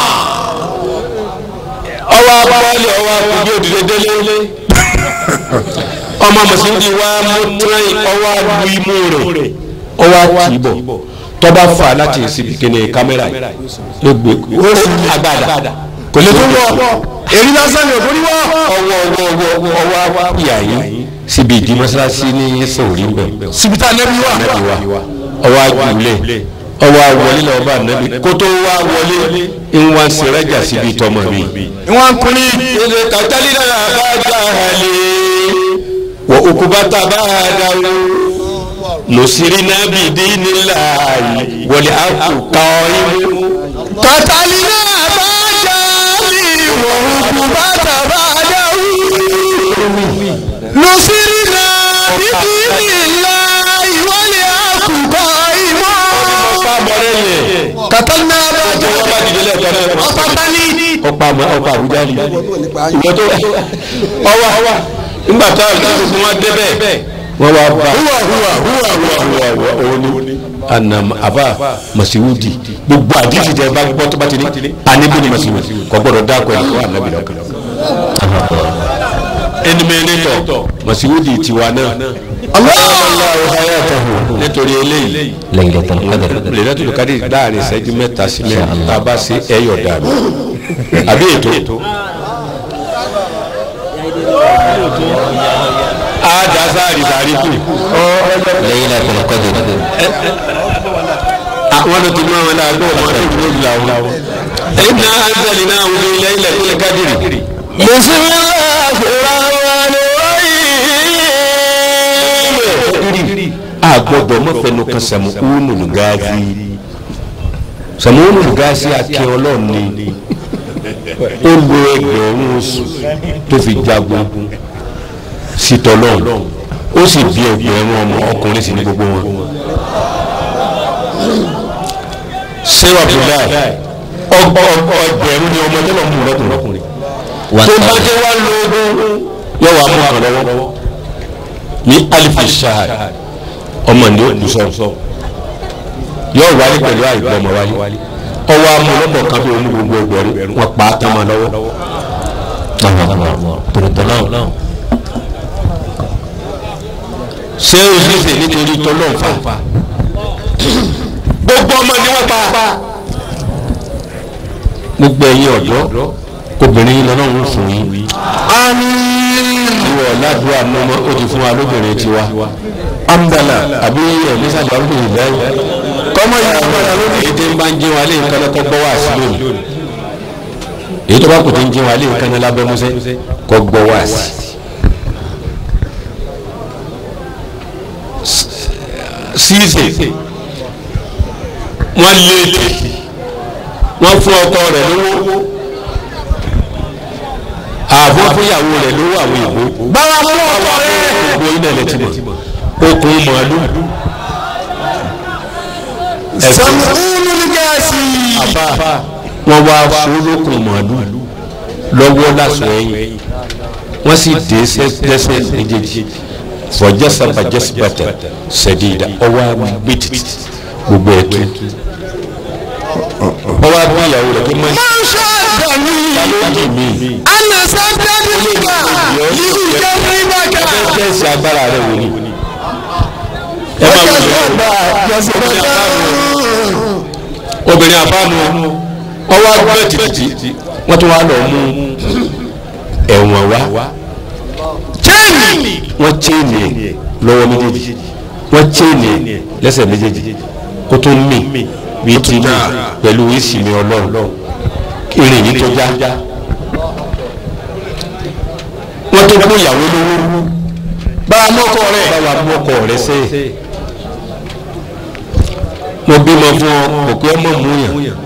ọwọ́ abọ́lé ọwọ́ akùnjẹ́ òdìdé délé ọmọ mùsùlùmí wa mú tíráì ọwọ́ alu imú rẹ̀ ọwọ́ àtìbọ̀ tọ́ba fà láti síbi kíni kámẹ́rà yìí ló gbé ó sì agbada kò lè tó wọ́ Èrí lásán ni òkú ní wọ́. ọwọ́ ọwọ́ ọwọ́ ọwọ́ apìyà yìí síbi ìdí mọ́sálásí ní sòrí ń bẹ̀. Sibita nẹ́bí wà. anabi wa ọwọ ajulẹ ọwọ awọlé lọ bá anabi kótó wa wọlé ìwà sẹrẹjà síbi tọmọ mi. Ìwọ̀n kùnì. ilé kàtàlí náà bá jà hàlẹ́ wọ okubata bá dáwọ́ nùsírí náà bí dínní láàyè wọlé àkùkọ imú. Kàtàlí náà bá jáde ìwọ̀n òkú bàtà bá dáwù. Lùsírí náà bíbí ìlà ìwọlé àkùkọ ìmọ̀. pàmòrè yẹ Kàtàlí náà bá ọjọ́ jáde. wọn bá dìde lẹ́ẹ̀kan náà. Ọ̀pá tani. ọ̀pá àmọ́ ọ̀pá àbújá ni ìwọ tó ọwọ́ ọwọ́ nígbà tó àwọn ìdílé wọn débẹ̀ wọ́n wá bá Húwà húwà húwà húwà. wà wà òun ni anam aba masiwudi gbogbo àdìsí tẹ bá gbọ́ tó bá ti ní anibi ni masiwudi kò gbọdọ̀ dáko ẹ̀ kó anabi lọ́kàn ẹnimẹ́nẹ́tọ̀ masiwudi tiwa náà nítorí eléyìí Laylatul Qadr. lẹ́yìn kadi láàrin ìṣẹ́jú mẹ́ta sí mẹ́rin tá a bá ṣe ẹ̀yọ̀ dànù àbí ètò àdàsáàrì sàrí kù Laylatul Qadr. àwọn tó ti mú àwọn náà gbọ́ ọmọ tó dúró jùlọ àwọn. iná anzali náà wọ́n fi Laylatul Qadr. a gbọ́dọ̀ mọfẹnu kan sẹmu unu lugaasi sẹmu unu lugaasi akẹ Ọlọ́run ni ó lo ẹgbẹ̀rún oṣù tó fi jagun sitọlọ ó sì bí ẹgbẹ̀rún ọmọ ọkùnrin sí ní gbogbo wọn. sẹ́wà bùdá ọgbọ ọgbọ ẹgbẹ̀rún ni ọmọ tẹ́lọ̀ mú lọ́kùnrin One tó bá thousand. dé wá lóògùn yóò wá mú àkàn lọ́wọ́ ní alifi shahad ọmọ ní òkú sọ yóò wálé pẹ̀lú àìgbọ́ ọmọ wálé ọwọ́ amúlọ́pọ̀ kan bí oní gbogbo ẹgbẹ̀rún wọn pa á tán ma lọ́wọ́ Tòrótọ́ náà. ṣé o sì ṣe nítorí tọ́lọ́ nfa gbogbo ọmọ ni wọ́n pa gbogbo ẹ̀yin ọ̀dọ́ obìnrin yìí lọ́nà ń fún yín ìwọ ládùúgbò àmọ́mọ́ ó ti fún wa lóbìnrin tiwa amdala àbí ẹ̀mí sábà ń bèrè lẹ́yìn kọ́mọ yìí agbára lónìí èyí tí ń bá ń jẹun alẹ́ nǹkan lọ́kọ́ gbọ́ wá sí lónìí èyí tó bá kò tí ń jẹun alẹ́ nǹkan lábẹ́ mọ́sẹ́ kọ́ gbọ́ wá sí. síìsì wọ́n lé tì wọ́n fún ọkọ rẹ̀ lówó àbọ̀ fúnyàwó rẹ̀ lówó àwọn ìbò báwa mú ọkọ rẹ. gbogbo iná ilẹ̀ ti mọ̀ okùn màálù sàmúlù ní gáàsì. àbá wọ́n wá fúlókùn màálù lọ́wọ́ lásán ẹ̀yìn wọ́n sì dé lẹ́sẹ̀ méjèèjì fọjásá bàjẹ́sí bàtà sẹ̀dídà ọwọ́ gbẹ́tì gbogbo ẹ̀ tó ọwọ́ abúlé ìyàwó rẹ̀ pé máa ń máa ń ṣe àdàmì. ṣe mí ana sábẹ́ẹ̀dì nígbà yìí jẹ́ nígbàgà. kẹ́sì agbára rẹ̀ wò ni ẹ máa wò ó obìnrin àbámu ọwọ́ agbẹ́ tìtìtì wọ́n tún wá lọ mú ẹ̀wọ̀n wá chain wọ́n chaini ẹ̀ lọ́wọ́ méjèèjì wọ́n chaini ẹ̀ lẹ́sẹ̀ méjèèjì kó tó mì bí ti mì pẹ̀lú ìsinmi ọlọ́run irin yìí tó já wọ́n tó kó ìyàwó lówó bá a mọ́kọ rẹ̀. báwa mú ọkọ rẹ sẹ́yìn mo bímọ fún ọ kò pé ọmọ mú yàn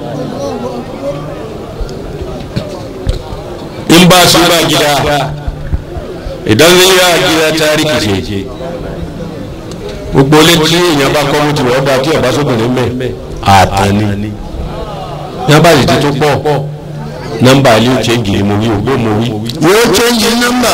in ba su ba gida idan zai yi gida tarihi ce gbogbo létí èèyàn bá kọ́ mú ti wọ́n dá tí ọba sóbìnrin mẹ́ àtàní nọ́mbà yìí ti tó pọ̀ nọ́mbà ilé ìṣe gìrì mo wí ògbó mo wí. yóò change number.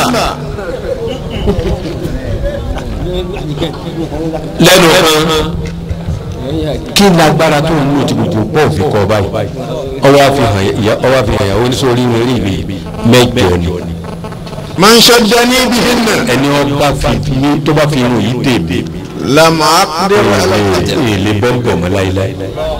lẹ́nu kan kí ni agbára tó ń lò tí gbogbo pọ̀ fi kọ́ báyìí ọwọ́ àfihàn ìyá- ọwọ́ àfihàn ìyàwó oníṣòrí rẹ̀ rí ìwé mẹ́jọ ni máa ń ṣọjọ́ ní ibi hinna. ẹni ọba fi ní tó bá fi irun yìí dèbè lamọ akadéwà alákàtà. èlé bọ́ǹbọ̀ mọ́ láíláí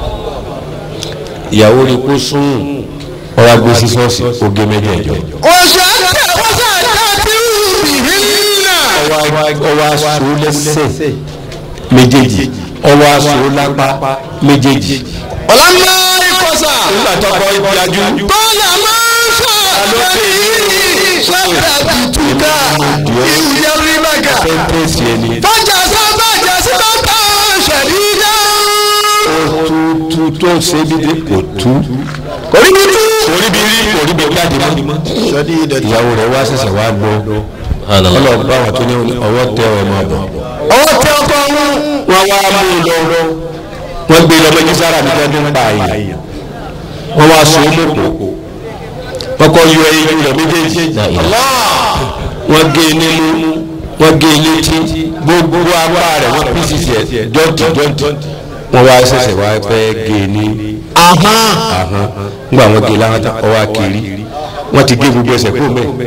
ìyàwó rí kó sún ọwọ́ agbó sí ṣọ́ọ̀ṣì oge mẹ́jẹ̀ẹ̀jọ oṣù àti oṣù àti ibi hinna. ọwọ́ aṣọ lẹ́sẹ̀ méjèèjì ọwọ́ aṣọ lápá méjèèjì ọ̀làmọ́ ìkọ̀sà. nígbà tó kọ́ ìyájú bọ́lá máa ń sọ àlọ́bí sábà tutuka ìwúyẹ́ rímàgà. pẹ́ńpẹ́sì ẹni fọ́jà sábà jà sí bàtà ṣẹ̀dídá. tú tó ṣe bí dé kò tú kò rí bí tú. orí bí rí orí bí jáde mọ́ ṣẹ̀dídá. ìyàwó rẹ̀ wá ṣẹ̀ṣẹ̀ wá gbọ́ ọlọ́ọ̀bá àwọn tó ní ọwọ́ tẹ ọ̀ máa bọ̀ ọwọ́ tẹ ọkọ wọn. wọ́n wá mú un lọ wọ́n gbé lọ méjì sára mi lọ́dún pa àyè wọ́n wá so ó mọ̀kò wọ́n kọ́ yọ eyín rẹ̀ méjèèjì wọ́n gé e nímú wọ́n gé e létí gbogbo apá rẹ̀ wọ́n pín sísì ẹ̀ jọ́ǹtì jọ́ǹtì wọ́n wá ṣẹ̀ṣẹ̀ wá fẹ́ gé e ní ahọ́n. ahọ́n nígbà wọ́n gé e láwọn tán ọwọ́ akiri wọ́n ti gé gbogbo ẹsẹ̀ kúrò mẹ́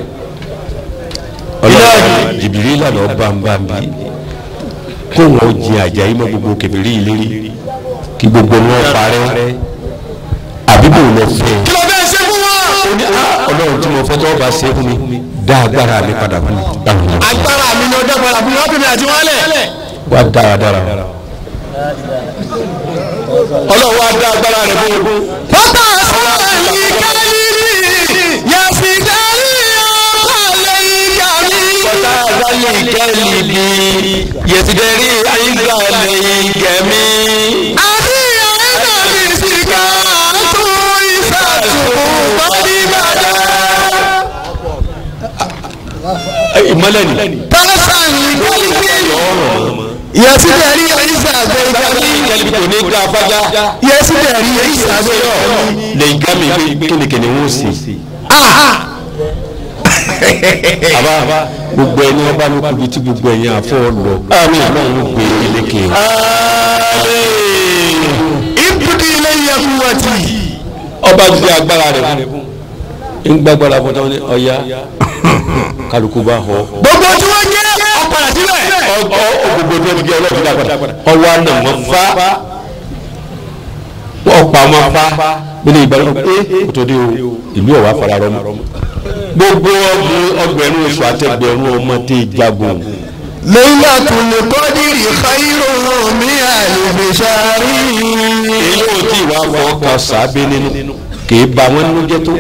ọlọ́run jìbìrì ìlànà ọba ń bá mi kó wọn jin àjàyí mọ gbogbo kẹfìrí ìlérí kí gbogbo wọn parẹ́ àbíbò lọ fẹ́ kí ló fẹ́ ṣe fún wọn. ọlọ́run tí mo fẹ́ tó bá ṣe fún mi dá agbára mi padà fún mi. agbára mi ni ọjọ́ padà fún mi ọ́pẹ́ mi àti wọn lẹ̀. wá dáradára ọlọ́run wá dá agbára rẹ̀ fún mi. Fọ́tà sọ́ọ̀lì kálírí, yẹ̀sì dárí ọkọ̀ lẹ́yìn kàmí. Fọ́tà sọ́ọ̀lì kálírí, yẹ̀sì dárí ayíǹkà lẹ́yìn kẹ̀mí. Àbí ọ̀rẹ́dà mi sì ká tún ìsàtúkù bọ́dí bàdà. ìmọ̀lẹ̀ ni. Tọ́sán kálírí, yẹ̀sì dárí ayíǹkà lẹ́yìn kàmí. kẹ́lí kò ní gbà fájá. Yẹ̀sì dárí ayíǹkà lẹ́yìn kàmí. lẹ́yìn gámi kínníkínní wọ́n sì. àbá gbogbo ẹni ọba ló kú bí tí gbogbo ẹ̀yìn àfọ́ lọ. àmì ọlọ́run gbé eléke. Ibùdó ilé yẹ kú wọ́tì. ọba ti di agbára rẹ̀ fún. ń gbàgbára fún táwọn ní ọya kálukú bá họ. Gbogbo tí wọ́n jẹ́ ọ̀padà sílẹ̀. ọgọ gbogbo tó ti di ọlọ́ọ̀dún dàgbà. ọwọ́ àná wọn fa ọ̀pá wọn fa bí ní ìgbàlódé pé kò tó dé o ìlú ọ̀wá fara rọ mọ́. gbogbo ọgbẹ̀rún oṣù àtẹgbẹ̀rún ọmọ tẹ jagun. Laylatul Qadri khayrun min alfi shahr. èyí ò tí ì wá fọ ọkọ sábẹ́ nínú kì í ba wọn nínú jẹ́ tó.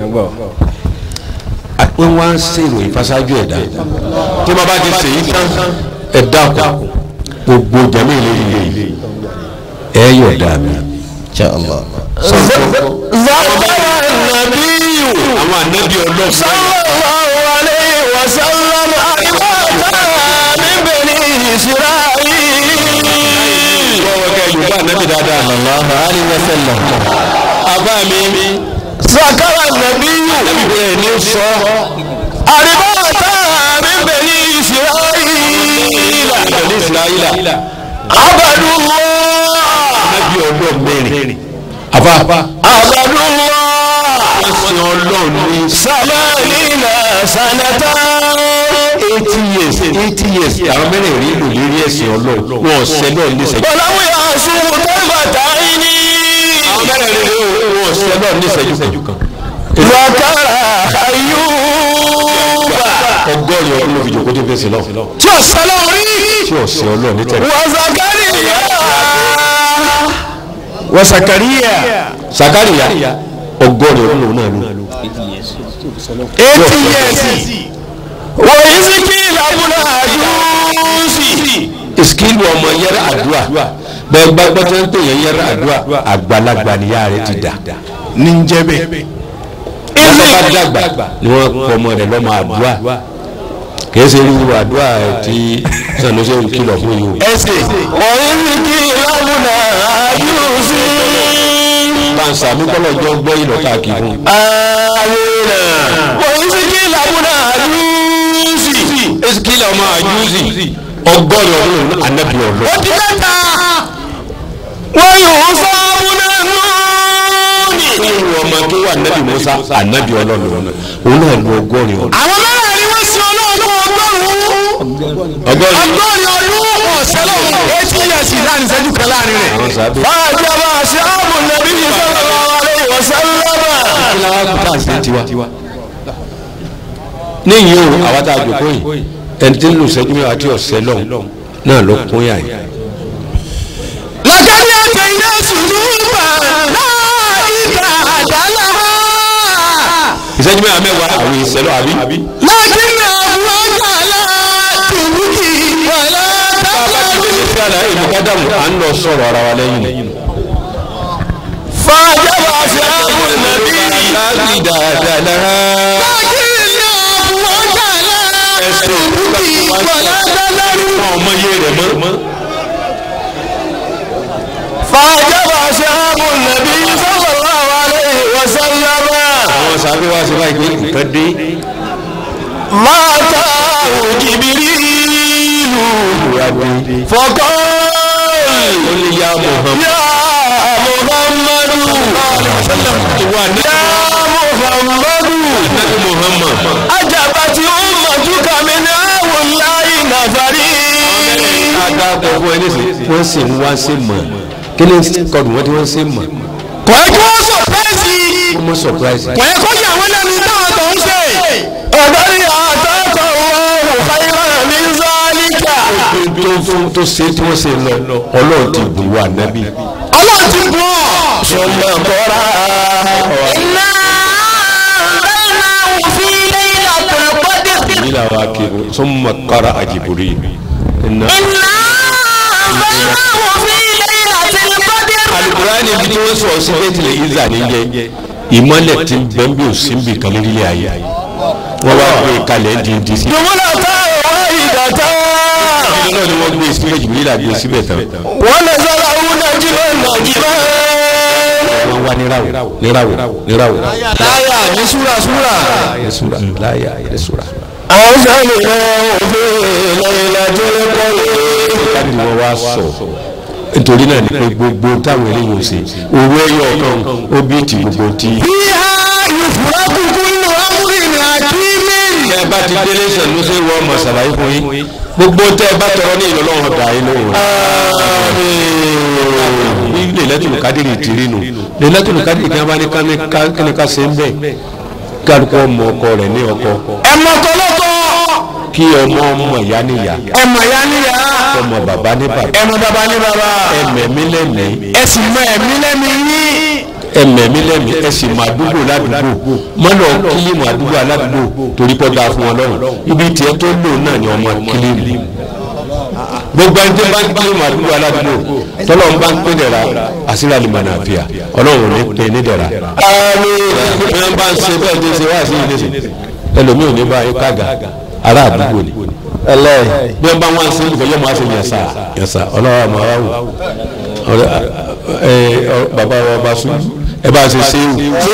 wọ́n wá ń ṣèrò ìfasájú ẹ̀dá tí wọ́n bá ti ṣèyí tán ẹ̀dá kù gbogbo jami ilé ilé ẹ yọ̀ dà mí. insha Allah. zakara nabiyu àwọn anabi ọlọ́run sallallahu alayhi wa sallam alimata min bani isra'il. lọ́wọ́ kẹ́ yorùbá anabi dáadáa. sallallahu alayhi wa sallam. àbá mi zakara nabiyu anabi bẹ́ẹ̀ ni sọ alimata min bani isra'il. ìbẹ̀lẹ̀ ìsirayílà abadullah anabi ọlọ́run mẹ́rin. àbá abadullah wọ́n sin ọlọ́run ní samanina sanata. eighty years eighty years àwọn mẹ́rin rí lò lérí ẹ̀sìn ọlọ́run wọn ọ̀sẹ̀ náà ní ìṣẹ́jú. bọ̀láwù yà sùn tẹ́gbàtà yìí. àwọn mẹ́rin rí lò wọn ọ̀sẹ̀ náà ní ìṣẹ́jú kan. wakara ayuba. ọgọ́rin ọdún ló fi jòkó dé fèsì náà tí o sọlọ rí. tí ọ̀sẹ̀ ọlọ́run ní tẹ̀lé. wa zakariya. wọ́n sakariya sakariya ọgọ́rin ọdún lòun náà lò. eighty years. wa isiki labuna ajusi. ìsìkìlì ọmọ yẹrẹ àdúrà bẹ́ẹ̀ gbàgbọ́ tó ń pè yẹn yẹrẹ àdúrà àgbàlagbà níyà rẹ ti dà. ní n jẹ bẹ. ọmọ bá dàgbà ni wọ́n pọ̀ ọmọ rẹ̀ lọ́mọ àdúrà kìí ṣe irú àdúrà tí sanusi ń kìlọ̀ fún yìí o. ẹsẹ̀. wa isiki labuna ajusi. kansa mi kọ́lọ̀ jọ gbọ́ ìlọ káàkiri fún. amina. wa isiki labuna ajusi. ìsìkìlì ọmọ àjúzì ọgọ́rin ọdún lòun ànábì ọlọ́. ó ti mẹ́ta. wọ́n yóò sọ abúlé nùúnì. irú ọmọ tó wà ànábì musa ànábì ọlọ́run òun náà lu ọgọ́rin ọdún. àwọn mẹ́rẹ̀ẹ̀rin wọ́n sin ọlọ́run ọgọ́rùn-ún. ọgọ́rin ọgọ́rin ọdún ọ̀sẹ̀ lọ́wọ́ eighty years láàrin ìṣẹ́jú kan láàrin rẹ̀. àwọn sábẹ́. fàájọba àṣẹ ààbò nàbí yìí sallallahu alaihi wasallam. kí la wá kú tá à ń ṣe tiwa. níyìí o àwa tá a jòkó yìí ẹni tí ń lù sẹ́jú mẹ́wàá tí ọ̀sẹ̀ lọ́hùn náà ló kún yà yìí. lọ́kàdí àtẹ iná sùnúùbà láìka àdálà. ìṣẹ́jú mẹ́wàá mẹ́wàá àwọn ìṣẹ́lọ́ àbí. lákìnnì àwọn ọ̀gá tùbùkì wàlá tábìlì. sí àlàyé ìmúkádàmù à ń lọ sọ̀rọ̀ ara wa lẹ́yìn. fàájọba àṣẹ ààbò nàbí yìí. láti dáadáa lára. lákìnnì àwọn ọ̀gá tùbùkì wàlá tábìlì. ọmọ yé rẹ̀ mọ́. فأجاب أصحاب النبي صلى الله عليه وسلم àwọn sábẹ́ wá sí báyìí pé nǹkan dé. ما أتاه جبريل فقال ó ní yá muhammed. يا محمد ìwà يا محمد nẹ́bí muhammad. أجابت أمتك من هؤلاء نفري ada gbogbo ẹni sè. wọ́n sì ń wá sí mọ̀. kí ni kọ́dù wọ́n ti wọ́n sí mọ̀. kò yẹ kí wọ́n sọ̀pẹ́sì wọ́n mọ̀ surprise. kò yẹ kó yà wọ́n lẹ́nu táwọn tó ń ṣe ọ̀dọ́rí àtọ́kọ̀ wọn khayran min zalika tó fún tó ṣe tí wọ́n ṣe lọ ọlọ́run ti bù wá nábì. ọlọ́run ti bọ̀ sọ̀nà kọ́ra. iná bẹ́ẹ̀nà òfin lẹ́yìn àtọ̀lọ́pọ̀dé. nílà wa kiri summa qara àjìbùrì. iná. iná bẹ́ẹ̀nà òfin lẹ́yìn àtọ̀lọ́pọ̀dé. alukurani bi tí wọ́n sọ sí bẹ́tìlẹ̀ ìzà níjẹ́ ìmọ̀lẹ̀ tí bẹ́ẹ̀ bí òsínbì kan lórílẹ̀ ayé wọ́n wá gbé kalẹ̀ díndí sí. jùmọ̀lá tá ọ̀rọ̀ ìdàtà. ìdílé náà ni wọ́n gbé síbẹ̀ jù nílà gbé síbẹ̀ tán. wọ́n lè sọ́ra owó nàìjíríà nàìjíríà. wọ́n wá níráwò níráwò níráwò. láyà ní súrasúra. ayé sura láyà ayé sura. àwọn sẹ́ni náà òfin lẹ́yìn lájọ́ lẹ́kọ́lé. káàdì wọn wá sọ nítorí náà ni pé gbogbo táwọn eléyìí ò ṣe owó ẹyọ kan ó bí ti gbogbo ti. bíhá ìfúra kúkú nù amúrin àkíní. tẹ bá ti délé sẹ̀lú sí wọ́n mọ̀ sàlàyé fún yín gbogbo tẹ bá tọrọ ní ìlọlọ́wọ́ dà yín lóhùn. ní lẹ́lẹ́tùnú kádìrì tìrì nù lẹ́lẹ́tùnú kádìrì kí wọ́n bá ní kíni ká ṣe ń bẹ̀ kálukú ọmọ ọkọ rẹ̀ ní ọkọ ẹ̀mọ̀ tọ́lọ́tọ́. kí ọmọ ọmọ ìyá níyà ẹ̀mọ̀ ya níyà. ọmọ bàbá ní bàbá ẹ̀mọ̀ bàbá ní bàbá. ẹmẹ̀mí lẹ́mìí ẹ̀sìn mọ ẹ̀mí lẹ́mí yín. ẹmẹ̀mí lẹ́mìí ẹsìn mọ àdúgbò ládùúgbò mọ́nà kílímù àdúgbò aládùúgbò torí pọ́ dáa fún wọn lọ́rùn ibi tiẹ̀ tó lò náà ni ọmọ kílímù gbogbo ẹni tí bá ń gbé màdúgbò aládùúgbò tọ́lọ́ ń bá ń pè dẹ̀ra àṣírí àlùmọ̀nà àfíà ọlọ́run ní pè ní dẹ̀ra. bí wọ́n bá ń ṣe bẹ́ẹ̀ ní ṣe wá sí ilé sí ẹlòmíì ò ní bá yín kága ará àdúgbò ni bí wọ́n bá wọn ṣe olùkọ́ yóò máa ṣe yẹ̀sà yẹ̀sà ọlọ́run àmọ́ wa wò ọ̀rẹ́ ẹ ọ bàbá wa bá sùn ẹ bá ṣe ṣe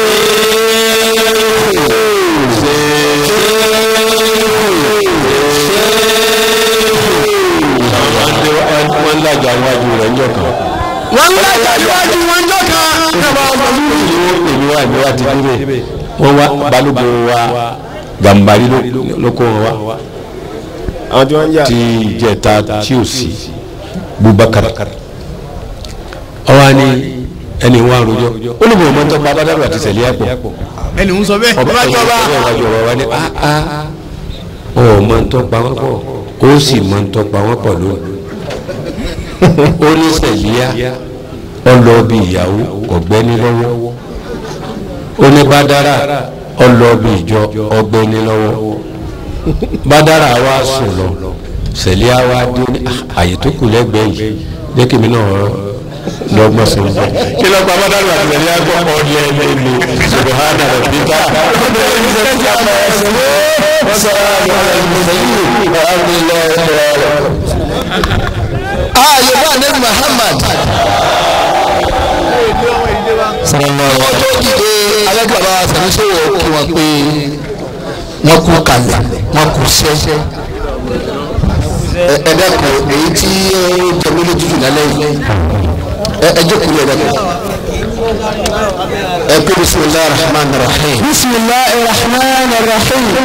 wọ́n ń lajà wájú rẹ̀ ń jọ kan. wọ́n ń lajà iwájú wọn jọ kan. èmi wá èmi wá ti dúró wọ́n wá balógun wa gàmbari ló- ló kó wọn wá àwọn tí wọ́n ń jà. ti ìjẹta tí ò sí Bubakar ọwọ́ ni ẹni wọn àròjọ ó ní bòmọ́ tó pa abádàrú àti sẹ̀lẹ̀ ẹ̀pọ̀ ẹni ń sọ bẹ́ẹ̀. ọba ọba jọba. ìwájú ọba wa ni aa ọ mọ ń tọpa wọn pọ̀ ó sì mọ ń tọpa wọn pọ̀ lónìí ó ní sẹ̀líà ọlọ́ọ̀bì ìyàwó ọ̀gbẹ́ni lọ́wọ́ ó ní bádàrà ọlọ́ọ̀bì ìjọ ọ̀gbẹ́ni lọ́wọ́ bádàrà wa sùn lọ sẹ̀líà wa dé ní "Ah, àyè tó kù lẹ́gbẹ̀ẹ́ yìí jẹ́ kí mi náà lọ́gbọ́n sí i. kí ló pa bádàrà àti sẹ̀líà gbọ́ ọ̀dẹ ẹ̀mí ni subahana rabbika. ààyè bá nẹ́bí Muhammad. wọ́n tó dìde alágbàbá sàmúsọ̀wọ̀ kí wọ́n pé wọ́n kú kalẹ̀ wọ́n kú sẹ́. ẹ ẹ dẹ́kun èyí tí ó jẹ mí lójú jù lálẹ́ yìí ẹ ẹ jókòó ẹ dẹ́kun. ẹ pé bisimilahi rahman rahim. bisimilahi rahman rahim.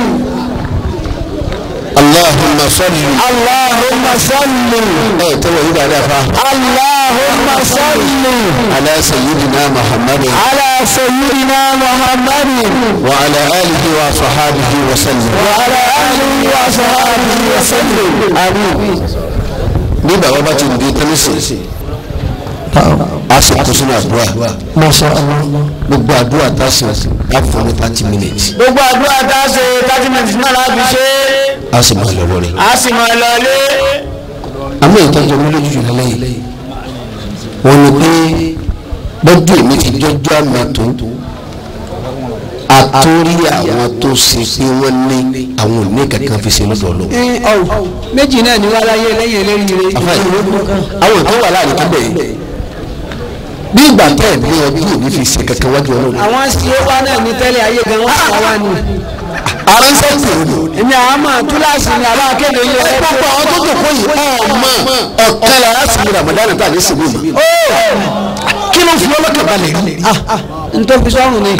اللهم صل اللهم صل ايه تبع يبقى عليها فاهم اللهم صل على سيدنا محمد على سيدنا محمد وعلى اله وصحابه وسلم وعلى اله وصحابه وسلم امين nígbà wọn bá ti di tẹlifíṣì a sì kó sínú àdúrà Masha Allah. gbogbo àdúrà tá a sì á fún ní thirty minutes gbogbo àdúrà tá a ṣe thirty minutes náà láti ṣe a sì máa lọ lórí. a sì máa lọ lé. àmọ́ ìtọ́jú ọmọ lójú jù lálẹ́ yìí wọ́n ní pé bọ́jú èmi ti jọjọ́ àmà tó àtórí àwọn tó ṣe pé wọ́n ní àwọn òní kankan fi ṣe lọ́dọ̀ lọ. méjì náà ni wọ́n láyé lẹ́yìn eléyìí àwọn tó wà láàrin tó bẹ̀rẹ̀ bí ìgbà tẹ́ ẹ̀ ní ọdún òní fi ṣe kankan wájú ọlọ́run. àwọn ṣe wá náà ní tẹ́lẹ̀ ayé gan wọ́n sọ wá ni. ara ń sẹ́yìn òní. èmi àwọn àmọ́ túláàsì ni àbá kéde ilé ẹ ẹ pápá àwọn tó dòkó yìí ọmọ ọ̀kan lára sì ní ramadan tá a ní sinmi yìí. kí ló fi ọlọ́kàn balẹ̀ rí. n tó fi sọ́run ni.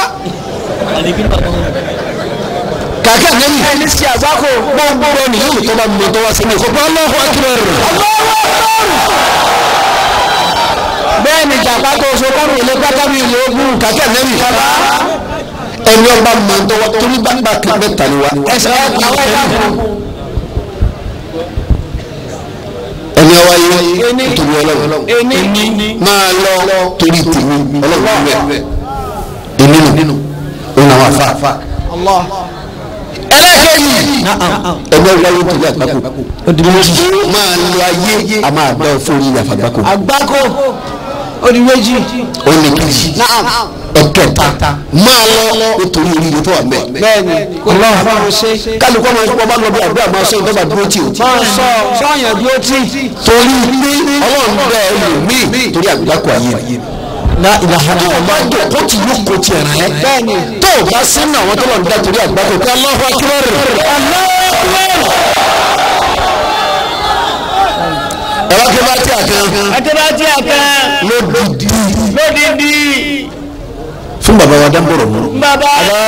kàkà nẹ́yìn. ẹni sí àgbákò. gbogbo ni yóò tó bá mọ tó wá sí ní ìkókó Allahu Akbar. bẹ́ẹ̀ ni jàpá tó so kọ́rù ilé pátá mi ìlú ogun. kàkà nẹ́yìn. ẹni ọba mọ tó wá torí bàbá kan bẹ tani wa. ẹsẹ̀ àwọn ẹ̀dá kan. ẹni ọwá yé torí ọlọ́run. ení máa lọ torí tèmi ọlọ́run rẹ̀. èmi nù òun àwọn afa. ẹlẹ́kẹ̀yìn ẹgbẹ́ wáyé torí àgbákò. máa lọ ayé a máa bá ọ fún orí àfàgbákò. àgbákò ó di méjì. ó ní kejì ẹ̀kẹta máa lọ nítorí oríire tó wà mẹ́. bẹ́ẹ̀ni kò ní àbáwọn ṣe. kálukọ́ máa ń kọ́ bá lọ bí àdúrà máa sọ ìdọ́gba dúró tì ó. máa sọ sọ́yàn dúró tì. torí pé ọlọ́run bẹ́ẹ̀ ẹlòmíì torí àgbákò ayé rẹ̀. la ilaha tó o bá jọ kó tì yóò kó tiẹ̀ rẹ̀. bẹ́ẹ̀ni tó o bá sínú àwọn tó lọ ń dá torí àgbákò pé Allahu Akbar. ẹ̀rọ kí bá tí a kan àtẹ̀bátì àkàn lódìdí lódìdí fún bàbá wa dábòrò mú. bàbá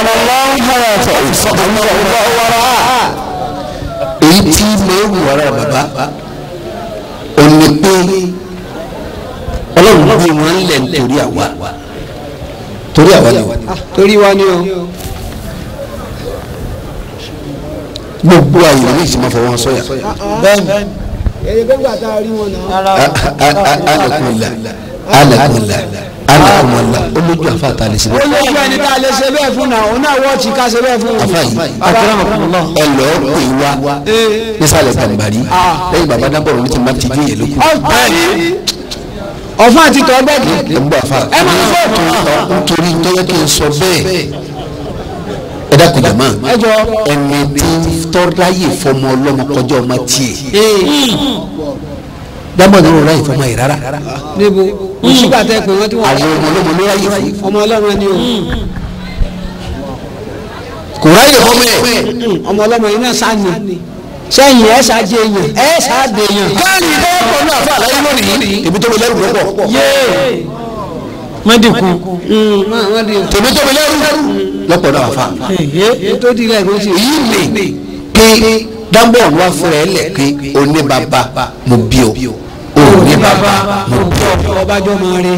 èyí tí máa ń wù ara bàbá ò ní pé ọlọ́run bí wọ́n ń lẹ̀ nítorí àwa torí àwa ni torí wa ni o gbogbo àyè ní ìsìn máa fọwọ́ wọn sọ́yà bẹ́ẹ̀ni èyí gbẹ́gbà tá a rí wọn náà. alakunla alakunla alakumala olójú afa ta lè ṣe ó bẹ́ẹ̀. lójú ẹni tá a lè ṣe bẹ́ẹ̀ fún náà òun náà wọ́ọ̀tì ká ṣe bẹ́ẹ̀ fún afa yìí Akramakumullah. ẹ lọ pè wá nísàlẹ̀ gàmbàrí lẹ́yìn bàbá dábọ̀rọ̀ ní ti má ti dín yẹn lókun. ọ̀fun àti tọ́ bẹ́ẹ̀kì ẹ ń bọ afa. ẹ máa ń fọ́ nítorí tọ́yẹ kí n sọ bẹ́ẹ̀ ẹ dákun jàmá ẹ jọ ẹni tí tọ́láyè fọmọ ọlọ́mọ kọjá ọmọ tiẹ̀ dábọ̀ ní ọ̀rọ̀ láyè fọmọ yìí rárá níbo ìṣúgbà tẹ pé wọ́n ti wọ́n àwọn ọmọ ọlọ́mọ ló ráyè fún ọmọ ọlọ́mọ ni o kò ráyè fọmọ ẹ̀. ọmọ ọlọ́mọ yìí náà sáni sẹ́yìn ẹ̀ ṣáájú èèyàn ẹ̀ ṣáájú èèyàn. káàní lọ́pọ̀ náà fún àlàyé lónìí èmi tó mi lẹ́rù lọ́pọ̀ mọ́dìkù wọ́n di tèmi tó mi lẹ́rù lọ́pọ̀ náà fà. tó di ilẹ̀ ìgbésí. èyí lè pé dábọ̀ wá fúnra ẹ̀ lẹ̀ pé oní bàbá mo bí o òní bàbá mo bí o. ọbàjọ́ máa rí.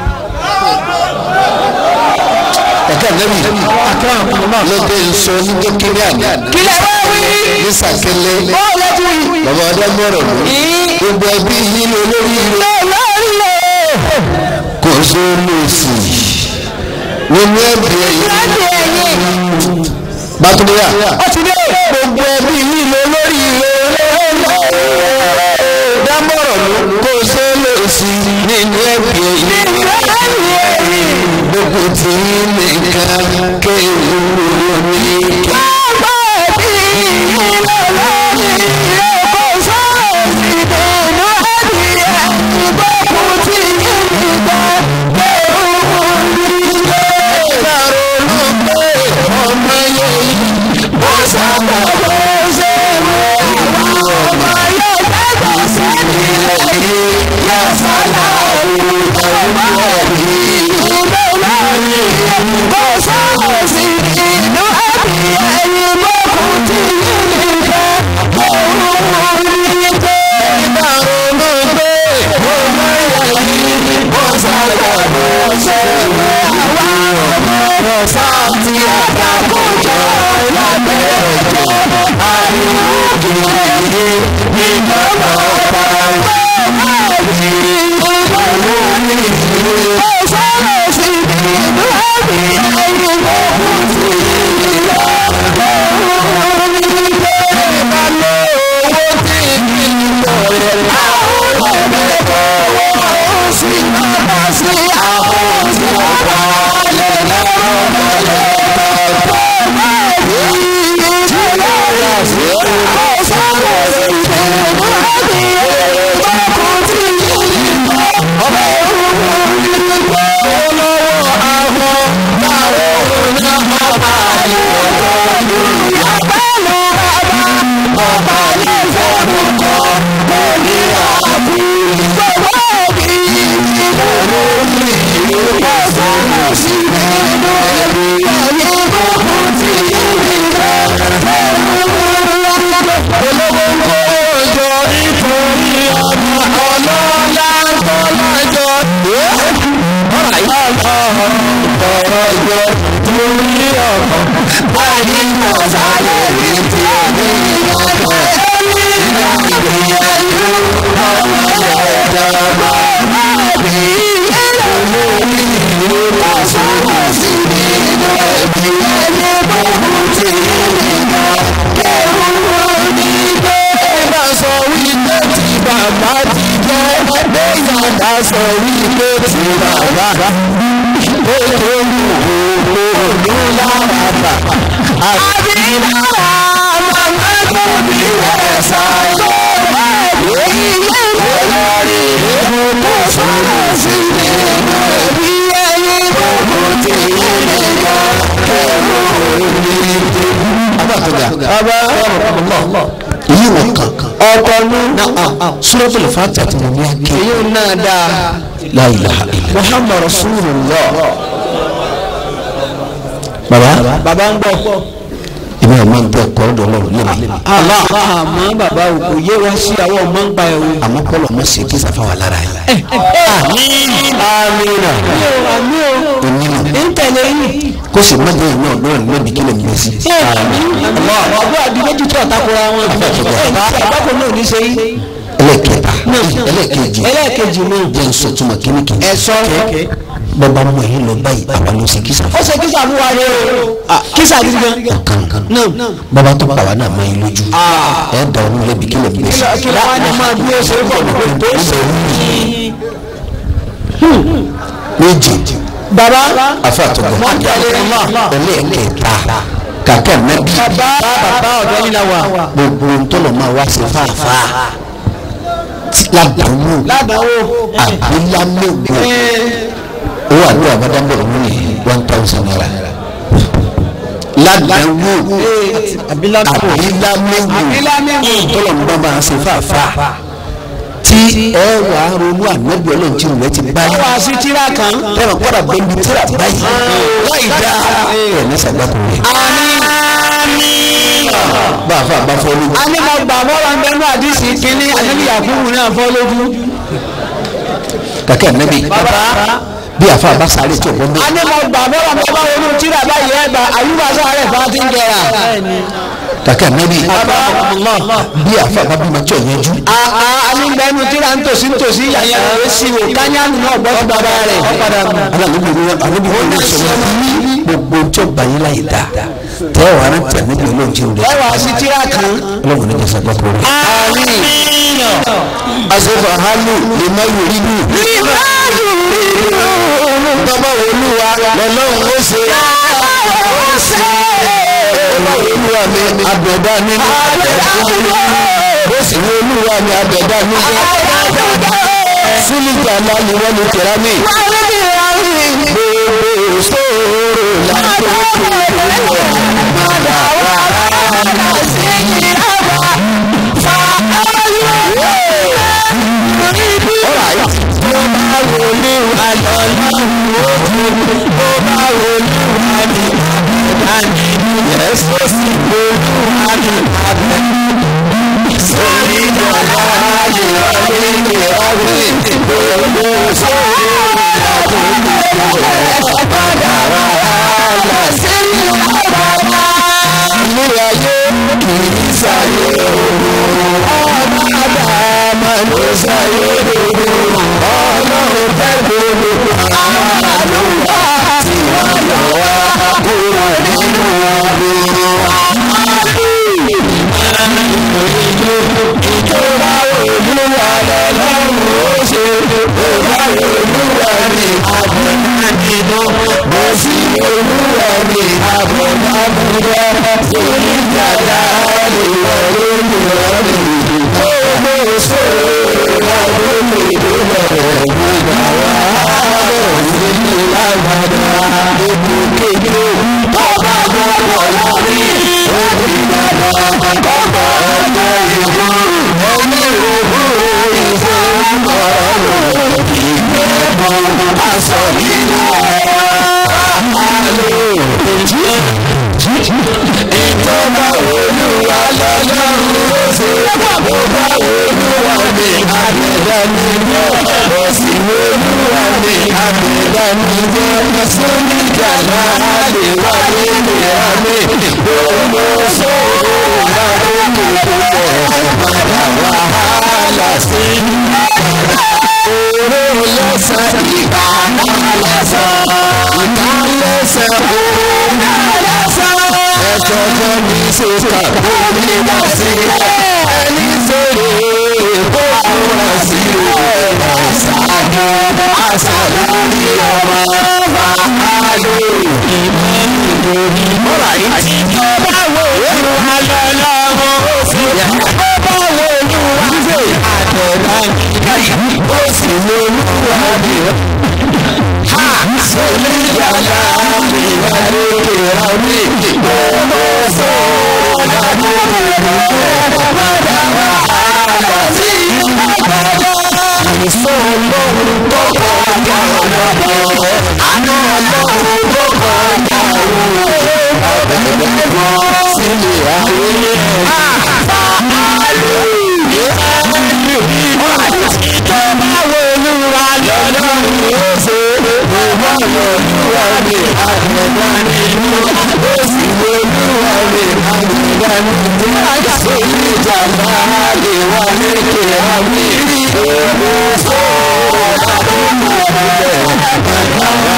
ẹ̀ka nẹ́bí lóde nsọ ní kékeré àná. kílẹ̀ wá wí. ní sàkélé ó lẹ́tù yìí. bàbá ọdẹ mọ̀rọ̀ ló gbogbo ẹbí yìí ló lórí ire lórí rẹ̀. kò só lòsì nínú ẹbí ẹ̀yìn bàtúndínlá ó ti dé. gbogbo ẹbí yìí ló lórí ire dámọ̀rọ̀ ló kò só lòsì nínú ẹbí ẹ̀yìn gbogbo tí nìkan kéwù ní kí. èyí wọ̀ kàn ọkọ ní. suratul Fatiha tí mo ní àké èyí náà dáa. la ilaha illa muhammad rasulullah. baba bàbá ń gbọ́. ìbí ẹ̀ máa ń bẹ ọkọ̀ ọ̀dọ̀ ọlọ́run lẹ́nu Allah àmọ́ bàbá o kò yé wa sí àwọn ọmọ ń pa ẹ̀ o. àmọ́ kọ́lọ̀ mọ̀ sí kí sàfà wà lára yìí. amina. àmì o onímọ̀ ń tẹ̀lé yìí. kó sì má jẹ́ ìná ọ̀dọ́ rẹ̀ lóbi kí lè mú sí. ọgbọ́n àdìgbẹ́jì tó ọ̀takùrọ̀ àwọn ìbákò náà ní ṣe yìí. ẹlẹ́kẹta ẹlẹ́kẹjì ẹlẹ́ẹ̀kejì náà. jẹ́ nsọ̀túnmọ̀ kíníkì. ẹ sọ bọ́ba mọ̀ yín lọ báyìí àwa ló ṣe kísà ó ṣe kísà fún wa ni o kísà gidi gan. kankan náà bọ́ba tó pa wá náà mọ yín lójú ẹ̀ dà ọ́nú lẹ́bi kí lè gbé sí. kí ló wá ní máa bí ó ṣe é bọ̀ tó ṣe méjì bàbá afa àtọ̀gbọ̀ ẹlẹ́ẹ̀kẹta kàkẹ́ nẹ́bí bàbá bàbá ọ̀dọ́ yín la wà. gbogbo ntọ́lọ̀ máa wá sí fàáfà ládàáwò ládàáwó àbílámẹ́gbò owó àdúrà bàdàbọ̀ ọ̀hún ní one thousand naira ládàáwò abilámẹ́wò àbílámẹ́gbò abilámẹ́wò tọ́lọ̀ ń bá máa ṣe fàáfà tí ẹ wà á ronú ànábì ọlọ́run tí òun rẹ ti báyìí wá sí tíra kan. tẹ́wọ̀n kọ́ra bẹ́ẹ̀ni tíra báyìí láì dá ẹ̀ ní sàgbàkùn rẹ̀ bá a fà bá fọ́ lójú. a ní mo gbà mọ́ra ń bẹnu àdìsí kínní àdìsí yakubu náà fọ́ lójú. kàkẹ́ ànábì bàbá bí àfa bá sáré tí ọ̀gbọ́n a bẹ́ẹ̀. ní mo gbà mọ́ra ń bá wọnú tíra báyìí ẹ̀ bá àyùbá sáré fà á ti ń jẹrà. kàkẹ́ ànábì bí àfa bá bímọ tí ò yẹjú. a ní bẹnu tíra ń tòsí ń tòsí yàyà rẹ̀ sí o kányánù náà gbọ́ sí bàbá rẹ̀. alábìbí ni wọn àbíbí wọn ní sọ̀rọ̀ gbogbo tí ó bá yín láyé dá tẹ́ ẹ̀ wà á tẹ̀ níbi olóhùn tí ó ẹ rẹ̀ wá sí tíra kan. ọlọ́run ní kẹsàn-án gbàgbọ́ rẹ̀. asefa halu lè má yòrí bù. bàbá olúwa lọ́lọ́run ó ṣe. bàbá olúwa mi abẹ̀dá nínú. bó sì ní olúwa mi abẹ̀dá nínú. fúlìjà náà ni wọ́n ní tẹ̀rá mi. gbogbo sóòrò láti ilé ayé kì í sáyé òun ọmọ àdámà ló sáyé òun ọlọ́run tẹ́lẹ̀ gbogbo àwọn àlùfà tí wọ́n lọ wá kúrò nínú ìjọba olúwa lọ́lọ́run ó ṣe ìjọba olúwa ní àbúrò bó sì olúwa ní àbúrò sórí dada lè wọ lórí ọ̀rẹ́ gbogbo sọ̀rọ̀ àwọn olùdó rẹ̀ gbogbo àwọn àárọ̀ nínú lágbàdá gbogbo kéde bàbá gbogbo lórí òbí bàbá bàbá ọjọ́ ìlú ẹni òwú ìfẹ́ ọ̀rọ̀ ìgbẹ́bọ̀ aṣọ nínú àlọ́ ìjọba olúwa lọ́lọ́run ó ṣe bàbá olúwa ní àgbẹ̀dá ní bọ́ ó sì olúwa ní àgbẹ̀dá ní bọ́ sóníjà náà lè wá nínú àmì gbogbo sóòrò láwọn olùkọ́ padà wàhálà sí owó lẹ́sẹ̀ ìgbà náà lẹ́sẹ̀ ìgbà lẹ́sẹ̀ owó náà lẹ́sẹ̀ ẹ̀sọ́ fún mi sọ́kà omi wá sí ẹni sọ̀rọ̀ èkó múra sí ẹ̀rọ ṣáájú àṣà lórí ọmọ bàálù ìmọ̀ ìlú mọ́ra yìí ti jọ báwo ìlú alọ́lọ́wọ́ sí báwo ìlú wá sí àtẹ̀dá ní ó sì lóluwà bí ha sọlí yàrá mi wà lókè àwí gbogbo sọ̀rọ̀ lọ́dún ìlú padà wá sí ìpàdé àìsàn ọlọ́run tó kọjá ọlọ́dọ̀ àná ọlọ́run tó kọjá ọlọ́dọ̀ ọ̀bẹ gbogbo sílẹ̀ ayé báàlú ìjọba olúwa lọ́lọ́run ó ṣe ìwọ olúwa ní àgbẹ̀dá nínú ó sì olúwa ní àgbẹ̀dá nínú àjàṣe ìjàmbá lè wà lékè àmì ìgbòho sóòrò àbúrò rẹ̀ bàbá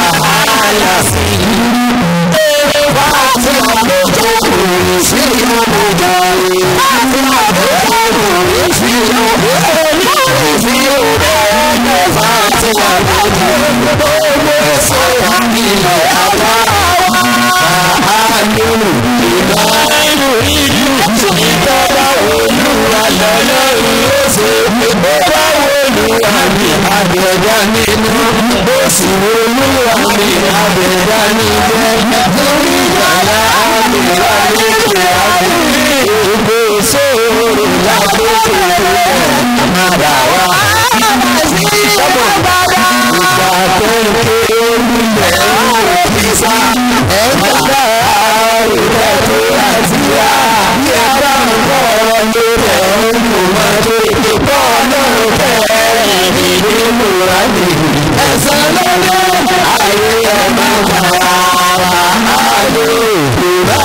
Àbẹ̀dá nínú bó sì olúwa mi àbẹ̀dá níbẹ̀ lórí ìgbàlá àbẹ̀dá níbẹ̀ àbẹ̀dá ìgbé sóòrò lákòókò àmàdà wa. Ìgbà tó ń ké olùlẹ̀ òkìsà ẹ̀ka ìgbà tó láti wá bí ẹ bá ń bọ̀ lórí ẹ̀ ń lò máa tó ìpọ́ náà fẹ́ẹ́ nínú àmì ẹ̀sán lọ́dọ̀ ayé ẹ̀ máa bá wa àlọ́ ìgbà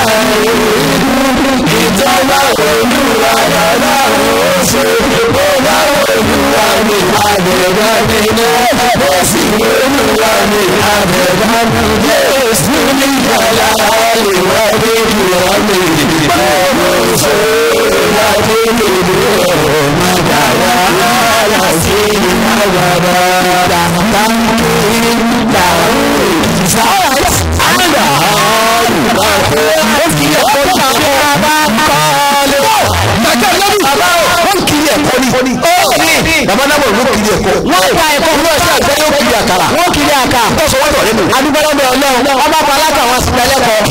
ìjọba olúwa yàrá oṣù ìbọ̀lá olúwa ní àbẹ̀dá nínú ó sì olúwa ní àbẹ̀dá yéésù ní yàrá ìwà nínú àmì oṣù ìwà nínú ọmọ yàrá yàrá sí ìyàrá dàgbà kiri dàrú ìsáwọ̀ àgbà ọ̀rùn ó fi ẹ̀kọ́ ṣàkóso bá kọ́lé. Bàjẹ́ lọ́dún bàbá wọn kiri ẹ̀kọ́ ni. Ó ní bàbá náà ló kiri ẹ̀kọ́. Wọ́n gba ẹ̀kọ́ fún ọ̀sẹ̀ àgbẹ̀ yóò kiri àkàrà. Wọ́n kiri àkà. Ó sọ wọ́n tọ̀ lẹ́nu. Adúgbòlọ́dọ̀ ọlọ́run ọba palákà wọn sí ẹlẹ́kọ̀ọ́.